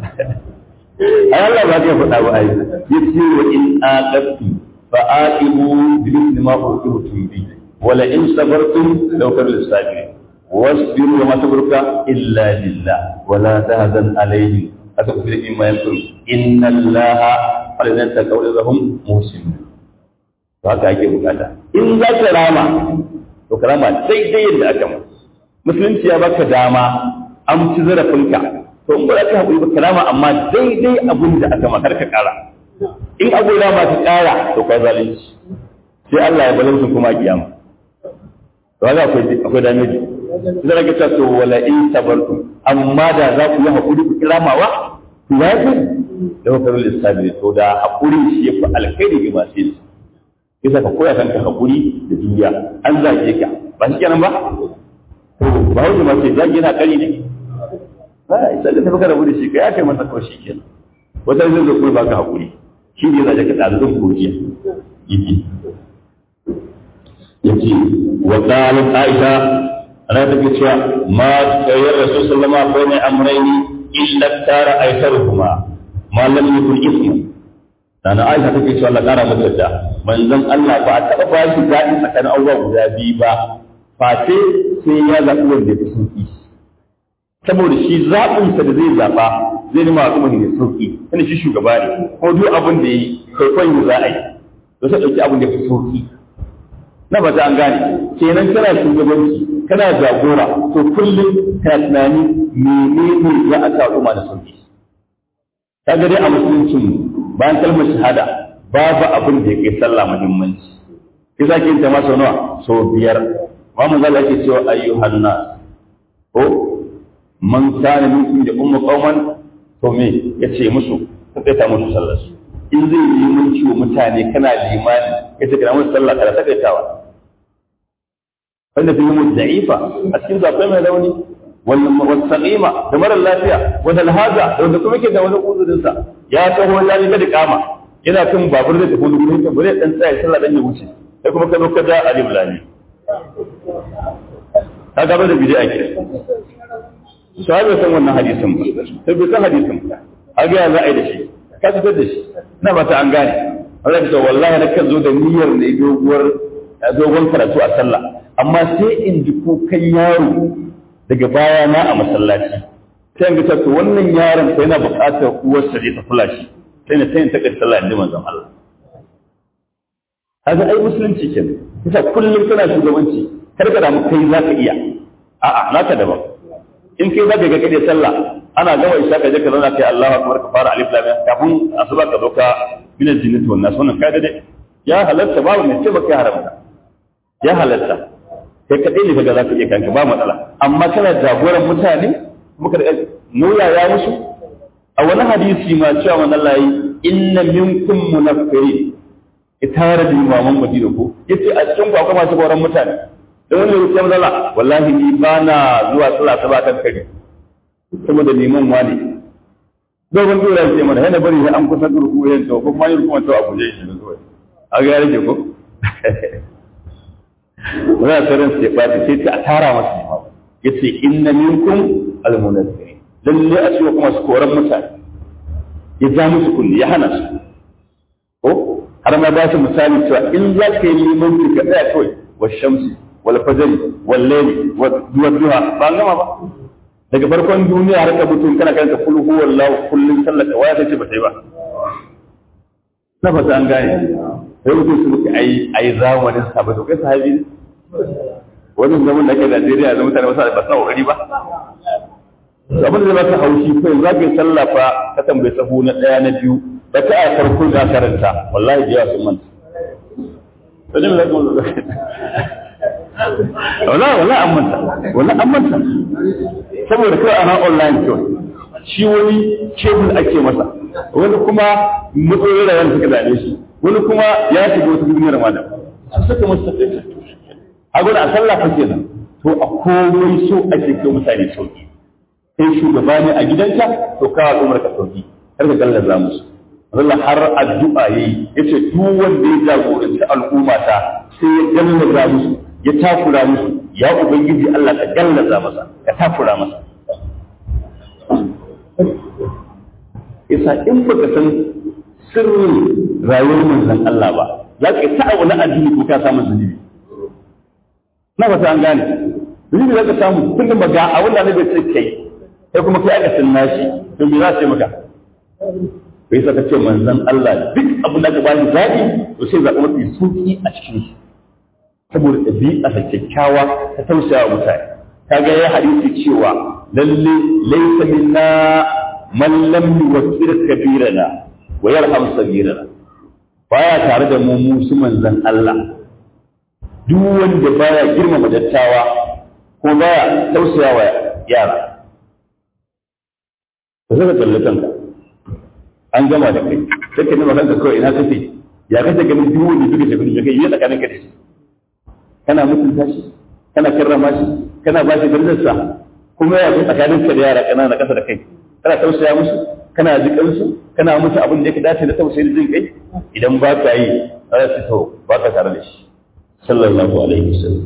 ai Allah ba ya faɗa ba ai yace wa in aqabtu fa aqibu bi mithli ma uqibtum bi wa la in sabartum law kana lisabirin wasbiru wa ma sabruka illa lillah wa la tahzan alayhim aka fi in ma yakun inna allaha alladhi taqawlahum muhsin to haka ake bukata in za ka rama to karama daidai yadda aka ma musulunci ya baka dama an ci zarafinka to in ba za ka haƙuri ba karama amma daidai abin da aka makar ka ƙara in abu da ma ka ƙara to kai zalunci sai Allah ya balansu kuma a kiyama to haka akwai akwai dameji sai rage ta to wala in sabartum amma da za ku yi haƙuri ku kiramawa ku ya fi da wakarul istabiri to da haƙuri shi ya fi alkhairi ga masu yin kisa ka koya kanka haƙuri da juriya an zage ka ba shi kenan ba to ba hausa ma ce zage na kari ne ba sai da tafi ka rabu da shi ka ya kai masa kawai shi kenan wata zai zo kuma baka haƙuri shi ne zai ka tsara zan kojiya yake yace wa qalat aisha ana take cewa ma kayyar rasul sallama ko mai amrayni illa tara aisaruhuma ma lam yakun ismu dana aisha take cewa Allah kara mata da manzon Allah ba a taba ba shi dadi tsakanin abubuwa guda biyu ba face sai ya zaɓi wanda ya fi sauki saboda shi zaɓinsa da zai zaɓa zai nima al'umma ne sauki wani shi shugaba ne ko duk abin da yi kwaikwayo za a yi to sai ɗauki abin da ya fi sauki na ba ta an gane kenan kana shugabanci kana jagora to kullum kana tunani menene za a sa al'umma da sauki ka ga dai a musuluncin bayan kalmar shahada babu abin da ya kai sallah muhimmanci ki zaki yin ta masa nawa so biyar ma mun zalla yake cewa ayyuhan nas ko man kana minkum da ummu qauman to me yace musu sai ta musu sallar su in zai yi mun ciwo mutane kana limani yace kana musu sallah kada takaitawa wanda fi mu da'ifa a cikin zakai mai rauni wannan wasaqima da mara lafiya wanda alhaza da wanda kuma ke da wani uzurin sa ya taho ya riga da kama yana kan babur da tafi wani gurin ka bare dan tsaya sallah dan ya wuce sai kuma ka zo ka da alim lani ka gaba da bid'a ke sai bai san wannan hadisin ba sai bai san hadisin ba a ga za a yi da shi ka fitar da shi na ba ta an gane Allah ya ce wallahi na kan zo da niyyar ne doguwar dogon karatu a sallah amma sai in ji kukan yaro daga baya na a masallaci sai in ga to wannan yaron sai yana buƙatar uwarsa ne ta kula shi sai na tayin takar sallah inda manzon Allah kaga ai musulunci kenan kusa kullum kana shugabanci kar ka damu kai zaka iya a'a naka daban in kai zaka ga kade sallah ana gama isha ka je ka zauna kai Allahu akbar ka fara alif lam kafin asuba ka zo ka min aljinnati wan nas wannan kai dai ya halatta babu mai ce baka haramta ya halatta kai kadai ne kaga zaka iya kanka ba matsala amma kana jagoran mutane muka da nuna ya musu a wani hadisi ma cewa man Allah yi inna minkum munaffirin itara da imaman Madina ko yace a cikin ku akwai masu goran mutane da wani ya ce mazala wallahi ni ba na zuwa sallah ta kan kare saboda neman wani dogon dora ce mana yana bari an kusa durku yan to ko kuma yin kuma to a guje shi ne kawai a ga rage ko wani tsarin sai ba ta ce a tara masa imamu yace inna minkum almunazzirin lalle a cikin kuma su koran mutane ya ja musu kulli ya hana su ko har ma ba su misali cewa in za ka yi limanci ka tsaya kawai wa shamsi wal fajri wal layli wa duha ba an gama ba daga farkon duniya har ka mutum kana karanta kul huwallahu kullun sallaka waya sai ce ba sai ba na fata an gane sai mutum su muke ai ai zamanin sahabbai to kai sahabi ne wannan zaman da ke Najeriya da mutane ba su ba kokari ba abin da zai baka haushi kai za ka yi sallah fa ka tambayi sahu na ɗaya na biyu da ka a farko da karanta wallahi jiya sun manta wajen da kuma wala wala an manta wala an manta saboda kai ana online kawai shi wani kebul ake masa wani kuma matsayin rayuwar suka dame shi wani kuma ya shiga wata duniyar ma da su suka masa tafiya a gudu a sallah fa kenan to a komai so ake kai mutane sauki sai shugaba ne a gidanka to ka al'ummar ka sauki har ka gallaza musu Allah har addu'a yayi yace duk wanda ya jagoranci al'umma ta sai ya gallaza musu ya takura musu ya ubangiji Allah ka gallaza masa ka takura masa isa in baka san sirrin rayuwar manzon Allah ba za ka ta abu na addini ko ka samu zunubi na ba an gane zunubi za ka samu kullum ba ga abin da na bai sai kai sai kuma kai aka sunna shi to me za su yi maka bai sa ka ce manzon Allah duk abin da ka ba shi zaɓi to sai zaɓi mafi sauki a cikin shi saboda ɗabi'a ta kyakkyawa ta tausaya wa mutane ka ga ya hadisi cewa lalle laysa minna man lam yuwaqqir kabirana wa yarham sabirana baya tare da mu musu manzon Allah duk wanda baya girmama dattawa ko baya tausaya wa yara ka saka tsalle kanka an gama da kai sai ka nima kanka kawai ina kace ya kace ganin duk wanda duka shafi da kai yi tsakanin ka da shi kana mutunta shi kana karrama shi kana ba shi darajarsa kuma ya fi tsakanin ka da yara kanana kasa da kai kana tausaya musu kana jikan su kana musu abin da yake dace da tausayi da jin kai idan ba ka yi za su to ba ka tare da shi sallallahu alaihi wasallam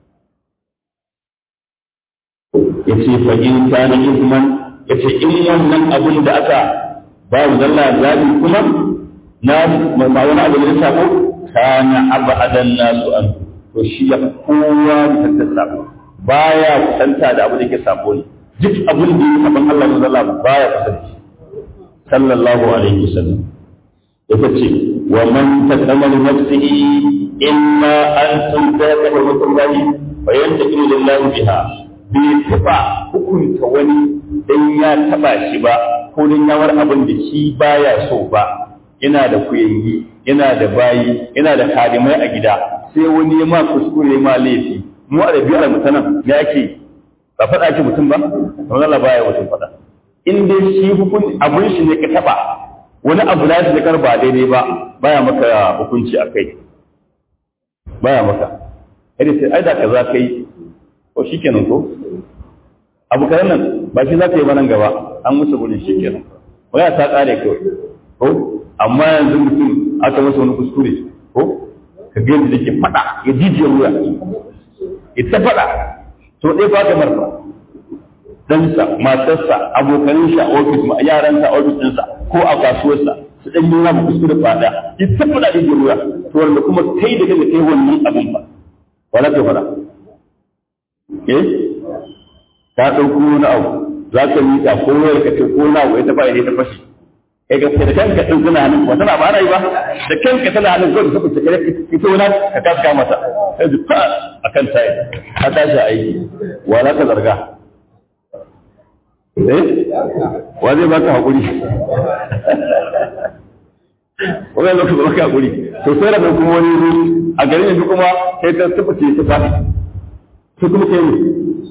yace fa in kana isman yace in wannan abin da aka ba mu zalla zabi kuma na ma wani abu da ya sako kana abadan nasu an to shi ya kowa da sako baya kusanta da abu da yake sako ne duk abin da yake saban Allah ne zalla baya kusanci sallallahu alaihi wasallam yace ce wa man taqama li nafsihi imma an tuntaka wa mutallahi fa yantaqilu lillahi biha bai taba hukunta wani dan ya taba shi ba ko dan ya war abin da shi baya so ba yana da kuyangi yana da bayi yana da kadimai a gida sai wani ya ma kuskure ma laifi mu a ɗabi'ar mutanen ya ake ba faɗa ake mutum ba kamar Allah baya mutum faɗa in dai shi hukun abun shi ne ka taɓa wani abu da shi kar ba daidai ba baya maka hukunci a kai baya maka kai sai ai da kaza kai ko shikenan ko abu karan nan ba shi za ka yi ba nan gaba an musu gurin shikenan waya ta kare kawai ko amma yanzu mutum aka masa wani kuskure ko ka ga yadda yake faɗa ya jijiyar wuya ita faɗa to ɗaya ba ta marfa ɗansa matarsa abokanin shi a ofis ma yaransa a ofis ɗinsa ko a kasuwarsa su ɗan yi ma kuskure faɗa ita faɗa da jijiyar wuya to wanda kuma kai da kai kai wannan abin ba wala ka faɗa eh ka ɗauko wani abu za ka miƙa ko wayar ka ce ko na abu ya taɓa ya ta fashi kai ga da kanka din tana hannun ba tana ba ana yi ba da kanka tana hannun ko da saboda kare ita wani ka kaska mata sai ji fa akan tayi ka tashi aiki wa za ka zarga eh wa zai baka hakuri wani lokaci ba baka hakuri to sai da kuma wani a garin yanzu kuma sai ta tabbata ta fadi sai kuma kai ne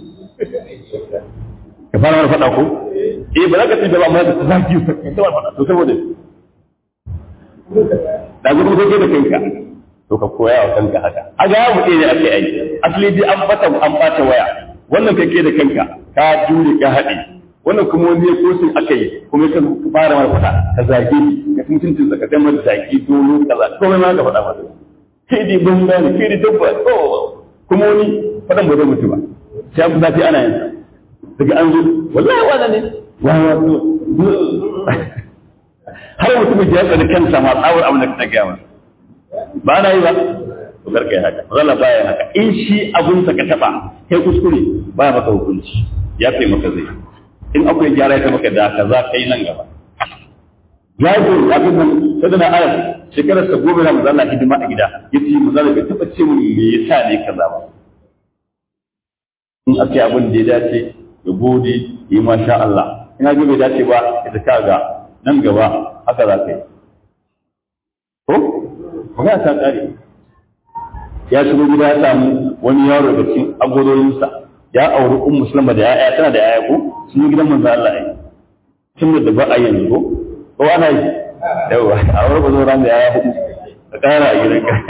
ka fara wani faɗa ko eh ba za ka tsaye ba amma da zaki ta wani faɗa to saboda da zuwa kake da kanka to ka koya wa kanka haka a ga yawo ne ake aiki asali dai an fata an bata waya wannan kake da kanka ka jure ka haɗe wannan kuma wani ya kosin aka yi kuma ka fara mara faɗa ka zage ka mutuncin ka kai mara zage dolo kaza komai ma ka faɗa masa kai dai ban gane kai dai dabba kuma wani faɗan ba zai mutu ba sai an zafi ana yin daga an zo wallahi wani ne har mutum ya tsani kansa ma tsawar abin da ka gaya masa ba na yi ba to karka yi haka zalla baya haka in shi abun sa ka taba kai kuskure baya maka hukunci ya kai maka zai in akwai gyara ya maka da kaza kai nan gaba jago abin nan sai da ayat shekarar sa gobe na manzo hidima a gida yace manzo bai taba ce mun me yasa ne kaza ba in aka abin da ya dace ya gode yi masha Allah in ga bai dace ba ya ta ga nan gaba haka za ka yi ko magana ta kare ya shigo gida ya samu wani yaro da cikin agororinsa ya auri un musulma da ya'ya tana da ya'ya ko sun yi gidan manzo Allah ai tun da ba a yanzu ko ko ana yi yawa a wurin bazo ran da ya'ya hudu ka kara a gidan ka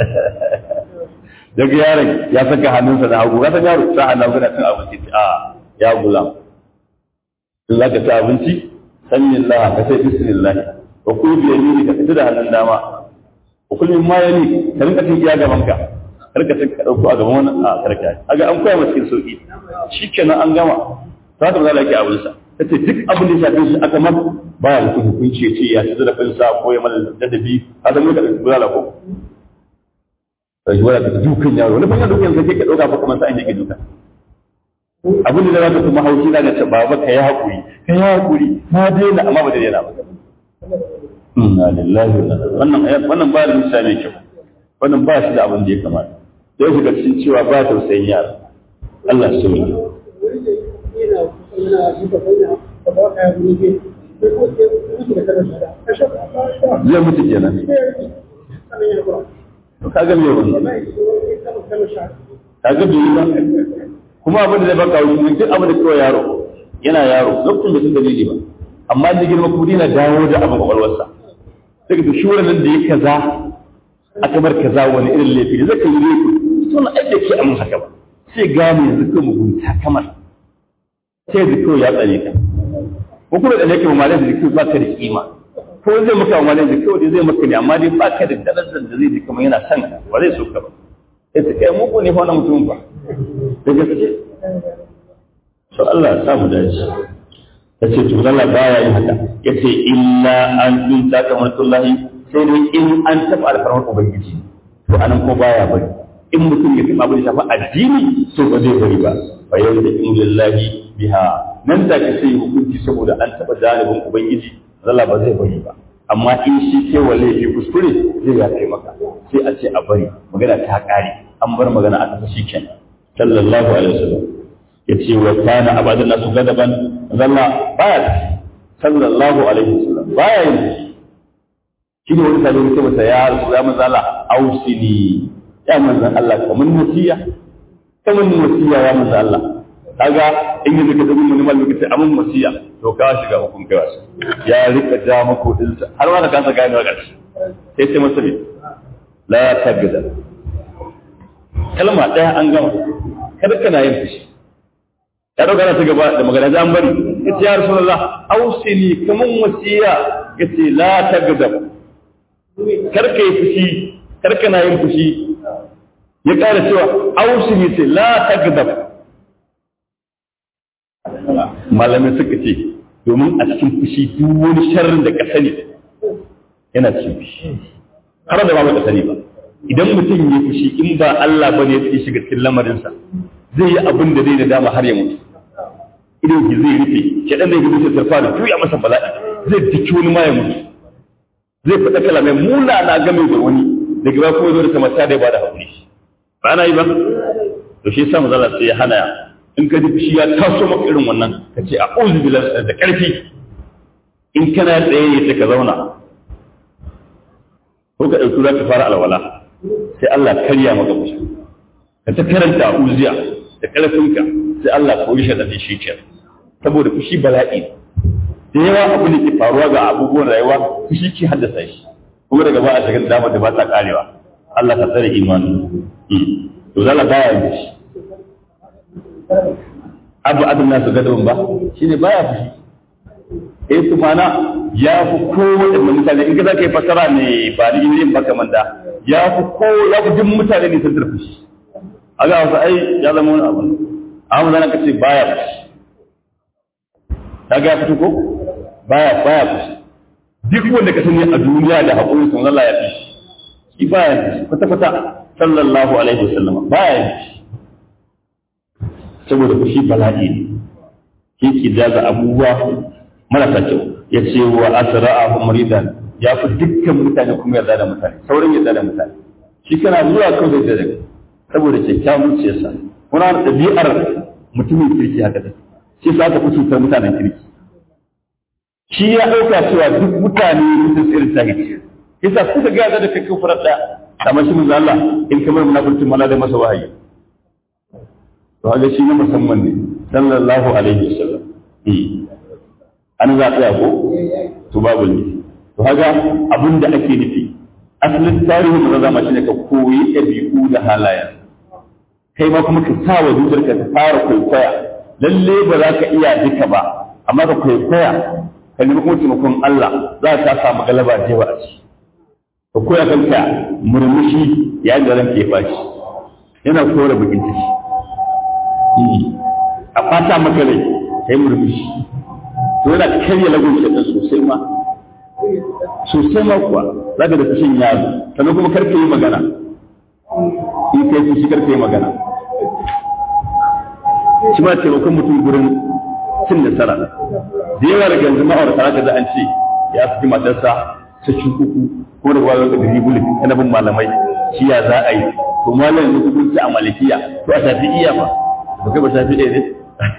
daga yaron ya saka hannunsa da hagu ka san yaro sa Allah kana cin abinci a ya gulam in zaka ci abinci sanyin Allah ka sai bismillah wa kul bi yaminika ka ci da hannun dama kullum ma yani ka rinka cin iya gaban ka karka cin ka dauko a gaban wannan a karka aga an koya masa cikin sauki shikenan an gama za ka zala ki abin sa tace duk abin da ya shafi shi aka man baya da hukunci ya ce ya ci da kansa ko ya mana dadabi a zama da bulala ko sai wala ka dukan yaro wani fanya dukan sai ka dauka fa kamar sai an yake duka abin da za ka kuma haushi na da ce baba ka yi hakuri ka yi hakuri na daina amma ba da daina ba inna lillahi wannan wannan ba da misali kyau wannan ba shi da abin da ya kamata sai shiga cikin cewa ba tausayin yara Allah su yi zai mutu kenan to kaga me wannan kaga bai yi ba kuma abin da zai baka wuce duk abin da kawai yaro yana yaro lokacin da sun dalili ba amma da girma kuma dina dawo da abin kwakwalwarsa daga da shi nan da ya kaza a kamar kaza wani irin laifi da zaka yi laifi to na aike ke amin haka ba sai gane yanzu ko mugunta kamar sai da kawai ya tsare ka ko kuma da nake mamalai da kawai baka da kima ko zai maka mamalai da kawai zai maka ne amma dai baka da darajar da zai ji kamar yana son ka ba zai so ka ba sai ta kai muku ne fa wannan mutum ba da gaske to Allah ya samu dace ta ce to Allah baya yin haka ya ce illa an in ta kamar tullahi sai dai in an taɓa alfarmar ubangiji to anan ko baya bari in mutum ya taɓa abin shafa addini to ba zai bari ba fa yau da in lillahi biha nan da ka sai hukunci saboda an taɓa dalibin ubangiji Allah ba zai bari ba amma in shi ke wa laifi kuskure zai ya kai maka sai a ce a bari magana ta ƙare an bar magana a kasa shi kenan sallallahu alaihi wasallam yace wa kana abadan nasu gadaban zalla baya da sallallahu alaihi wasallam baya yin shi ne wani sabi mutum masa ya rasu ya manzo Allah ausini ya manzo Allah kaman nasiya kaman nasiya ya manzo Allah kaga in yi zaka dubi mun mallu kace amun wasiya to ka shiga hukun kai wasu ya rika ja mako din sa har ma da kansa gane wa karshe sai sai masa la tabida kalma daya an gama kada kana yin fushi ya dauka ta gaba da magana an bari yace ya rasulullah ausini kaman wasiya yace la tagdab kar kai fushi kar kana yin fushi ya kara cewa ausini ce la tagdab malamin suka ce domin a cikin fushi duk wani sharrin da ka sani yana cikin fushi har da ba ka sani ba idan mutum ya fushi in ba Allah bane ya shiga cikin lamarinsa zai yi abin da zai da dama har ya mutu idan ki zai rufe shaɗan zai gudu sai fara juya masa bala'i zai diki wani ma ya mutu zai faɗa kalamai muna na game da wani daga ba kuma zo da kamar ta da ba da haƙuri ba na yi ba to shi sa mazala sai ya hana in ka ji shi ya taso maka irin wannan ka ce a uzu bilan da ƙarfi in kana tsaye ne sai ka zauna ko ka ɗauki za ka fara alwala sai Allah karya maka fushi ka ta karanta uziya da ƙarfinka sai Allah ka wuce da shi ke saboda fushi bala'i da yawa abu ne ke faruwa ga abubuwan rayuwa fushi ke haddasa shi kuma daga ba a shigar damar da ba ta karewa Allah ka tsare imani to zala baya yin shi abu adin nasu gadon ba shine baya fushi eh tufana ya fi kowace mutane in ka za ka yi fasara ne ba da yin baka manda ya fi ko ya fi jin mutane ne sun tarfi shi a ga wasu ai ya zama wani abu amma zana ka ce baya fushi ta ga ya fito ko baya baya fushi duk wanda ka sani a duniya da haƙuri sun Allah ya fi shi shi baya fushi kwata kwata sallallahu alaihi wasallam baya fushi saboda fushi bala'i ne shi ke daga abubuwa marasa kyau ya ce wa asra'ahu muridan ya fi dukkan mutane kuma yarda da mutane saurin yarda da mutane shi kana zuwa kawai da daga saboda kyakkyawan zuciyarsa kuna da ɗabi'ar mutumin kirki haka da shi sa aka fi cutar mutanen kirki shi ya ɗauka cewa duk mutane mutum irin ta hice kisa suka ga da kai kafar da kamar shi manzo Allah in kamar munafurcin mala da masa wahayi to haka shi ne musamman ne sallallahu alaihi wasallam an za tsaya ko to babu ne to haka abin da ake nufi asalin tarihin da zama shine ka koyi ɗabi'u da halayen kai ma kuma ka sa wa zuciyarka ta fara kwaikwaya lalle ba za ka iya duka ba amma ka kwaikwaya ka nemi kuma taimakon Allah za ka samu galaba da yawa a ciki ka koya kanka murmushi yayin da ranka ya fashi yana kore bakin ciki a fata maka rai kai murmushi to yana karya lagun shaɗin sosai ma sosai ma kuwa za ka da fushin yaro sannan kuma karka yi magana in kai fushi karka yi magana shi ma taimakon mutum gurin cin nasara da yawa daga yanzu ma'aurata za da an ce ya fi matarsa ta ci uku ko da wani da ribuli kana bin malamai shi ya za a yi to malam yanzu kun ci a malikiya to a shafi iya ba ba kai ba shafi ɗaya ne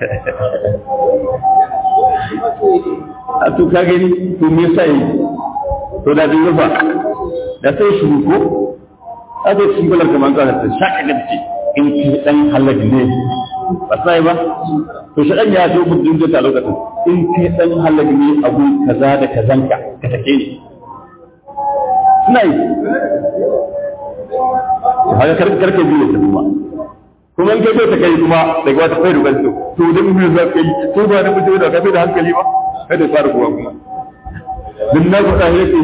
a to ka gani to me yasa yi to da bin rufa da sai shi ko a da shi balar kamar ka ta shaka da ce in ki dan halal ne ba sai ba to shi dan ya zo gudun da ta lokacin in ki dan halal ne abu kaza da kazanka ka take ni suna yi haka karka biyu ta kuma kuma in kai ta kai kuma daga wata kai rubar to to dan me za ka yi to ba da mutum da kafe da hankali ba kada fara kuwa kuma din na faɗa yake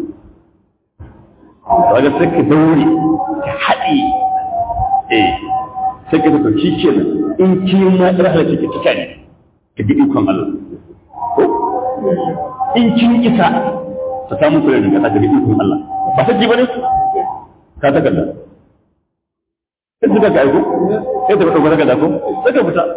kaga sai ka daure ka haɗe eh sai ka tafi shi in ki ma rahla kike kika ne ka bi ikon Allah ko in kin isa ta samu kula da ka ga ikon Allah ba ta ji bane ka ta kalla sai suka ga aiko sai ta fito daga dako sai ka fita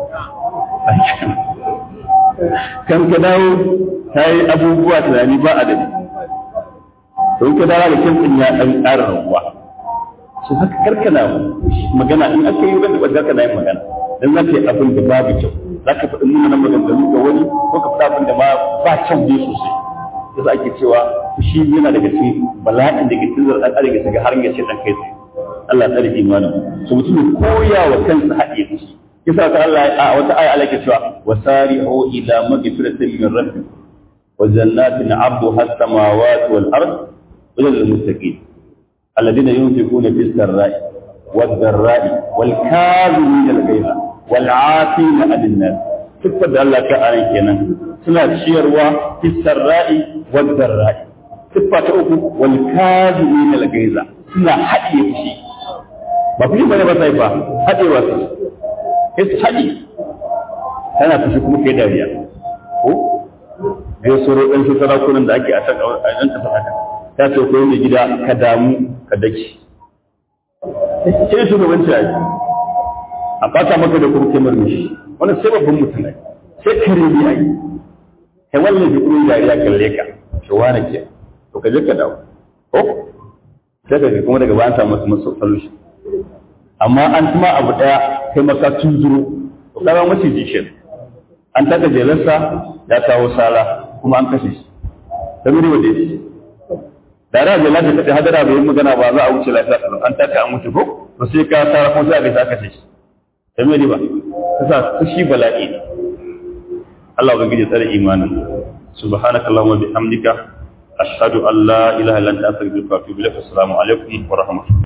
kan ka dawo ta yi abubuwa tunani ba adadi don ka dawo da kyan ya ɗan ƙara rabuwa su haka karkana magana in aka yi wanda ba karkana yin magana dan za ka yi abin da babu kyau za ka faɗi nuna nan maganganu ga wani ko ka faɗi abin da ma ba kyau ne sosai yasa ake cewa shi yana daga cikin bala'in da ke tunzar ɗan arewa shiga har ya ce ɗan kai tsaye Allah tsare imanin su mutum koya wa kansa haɗe fushi kisa ta Allah a wata aya Allah ke cewa wasari'u ila magfiratin min rabbikum wa jannatin 'arduha as-samawati wal ard wa lil muttaqin alladhina yunfiquna fis sarra'i wad dharra'i wal kadhimina al-ghayza wal 'afina 'anil nas sifar da Allah ta aran kenan suna ciyarwa fis sarra'i wad dharra'i siffa ta uku wal kadhimina al-ghayza suna haɗe fushi ba fi bane ba sai ba haɗewa su sai su haɗe tana fushi kuma kai dariya ko ya soro ɗan su sarakunan da ake a can a ɗan tafi haka ta ce ko mai gida ka damu ka daki sai shugabanci a a fata maka da kurke murmushi wani sai babban mutum ne sai kare ne ai kai wannan da kuma dariya kalle ka to wani ke to ka je ka dawo ko sai ka kuma daga bayan samu masu solution amma an tuma abu daya kai maka tunzuro to kaga mace jishin an taka jelarsa ya kawo sala kuma an kashe shi ta miri wa dai da ra jelar da kaɗai hadara bai yi magana ba za a wuce lafiya kalau an taka an wuce ko to sai ka sara ko sai a gaisa kashe shi ta miri ba kasa fushi bala'i ne Allah ubangiji tsare imanin subhanakallahumma bihamdika ashhadu an la ilaha illa anta astaghfiruka wa atubu ilaik assalamu alaikum wa rahmatullahi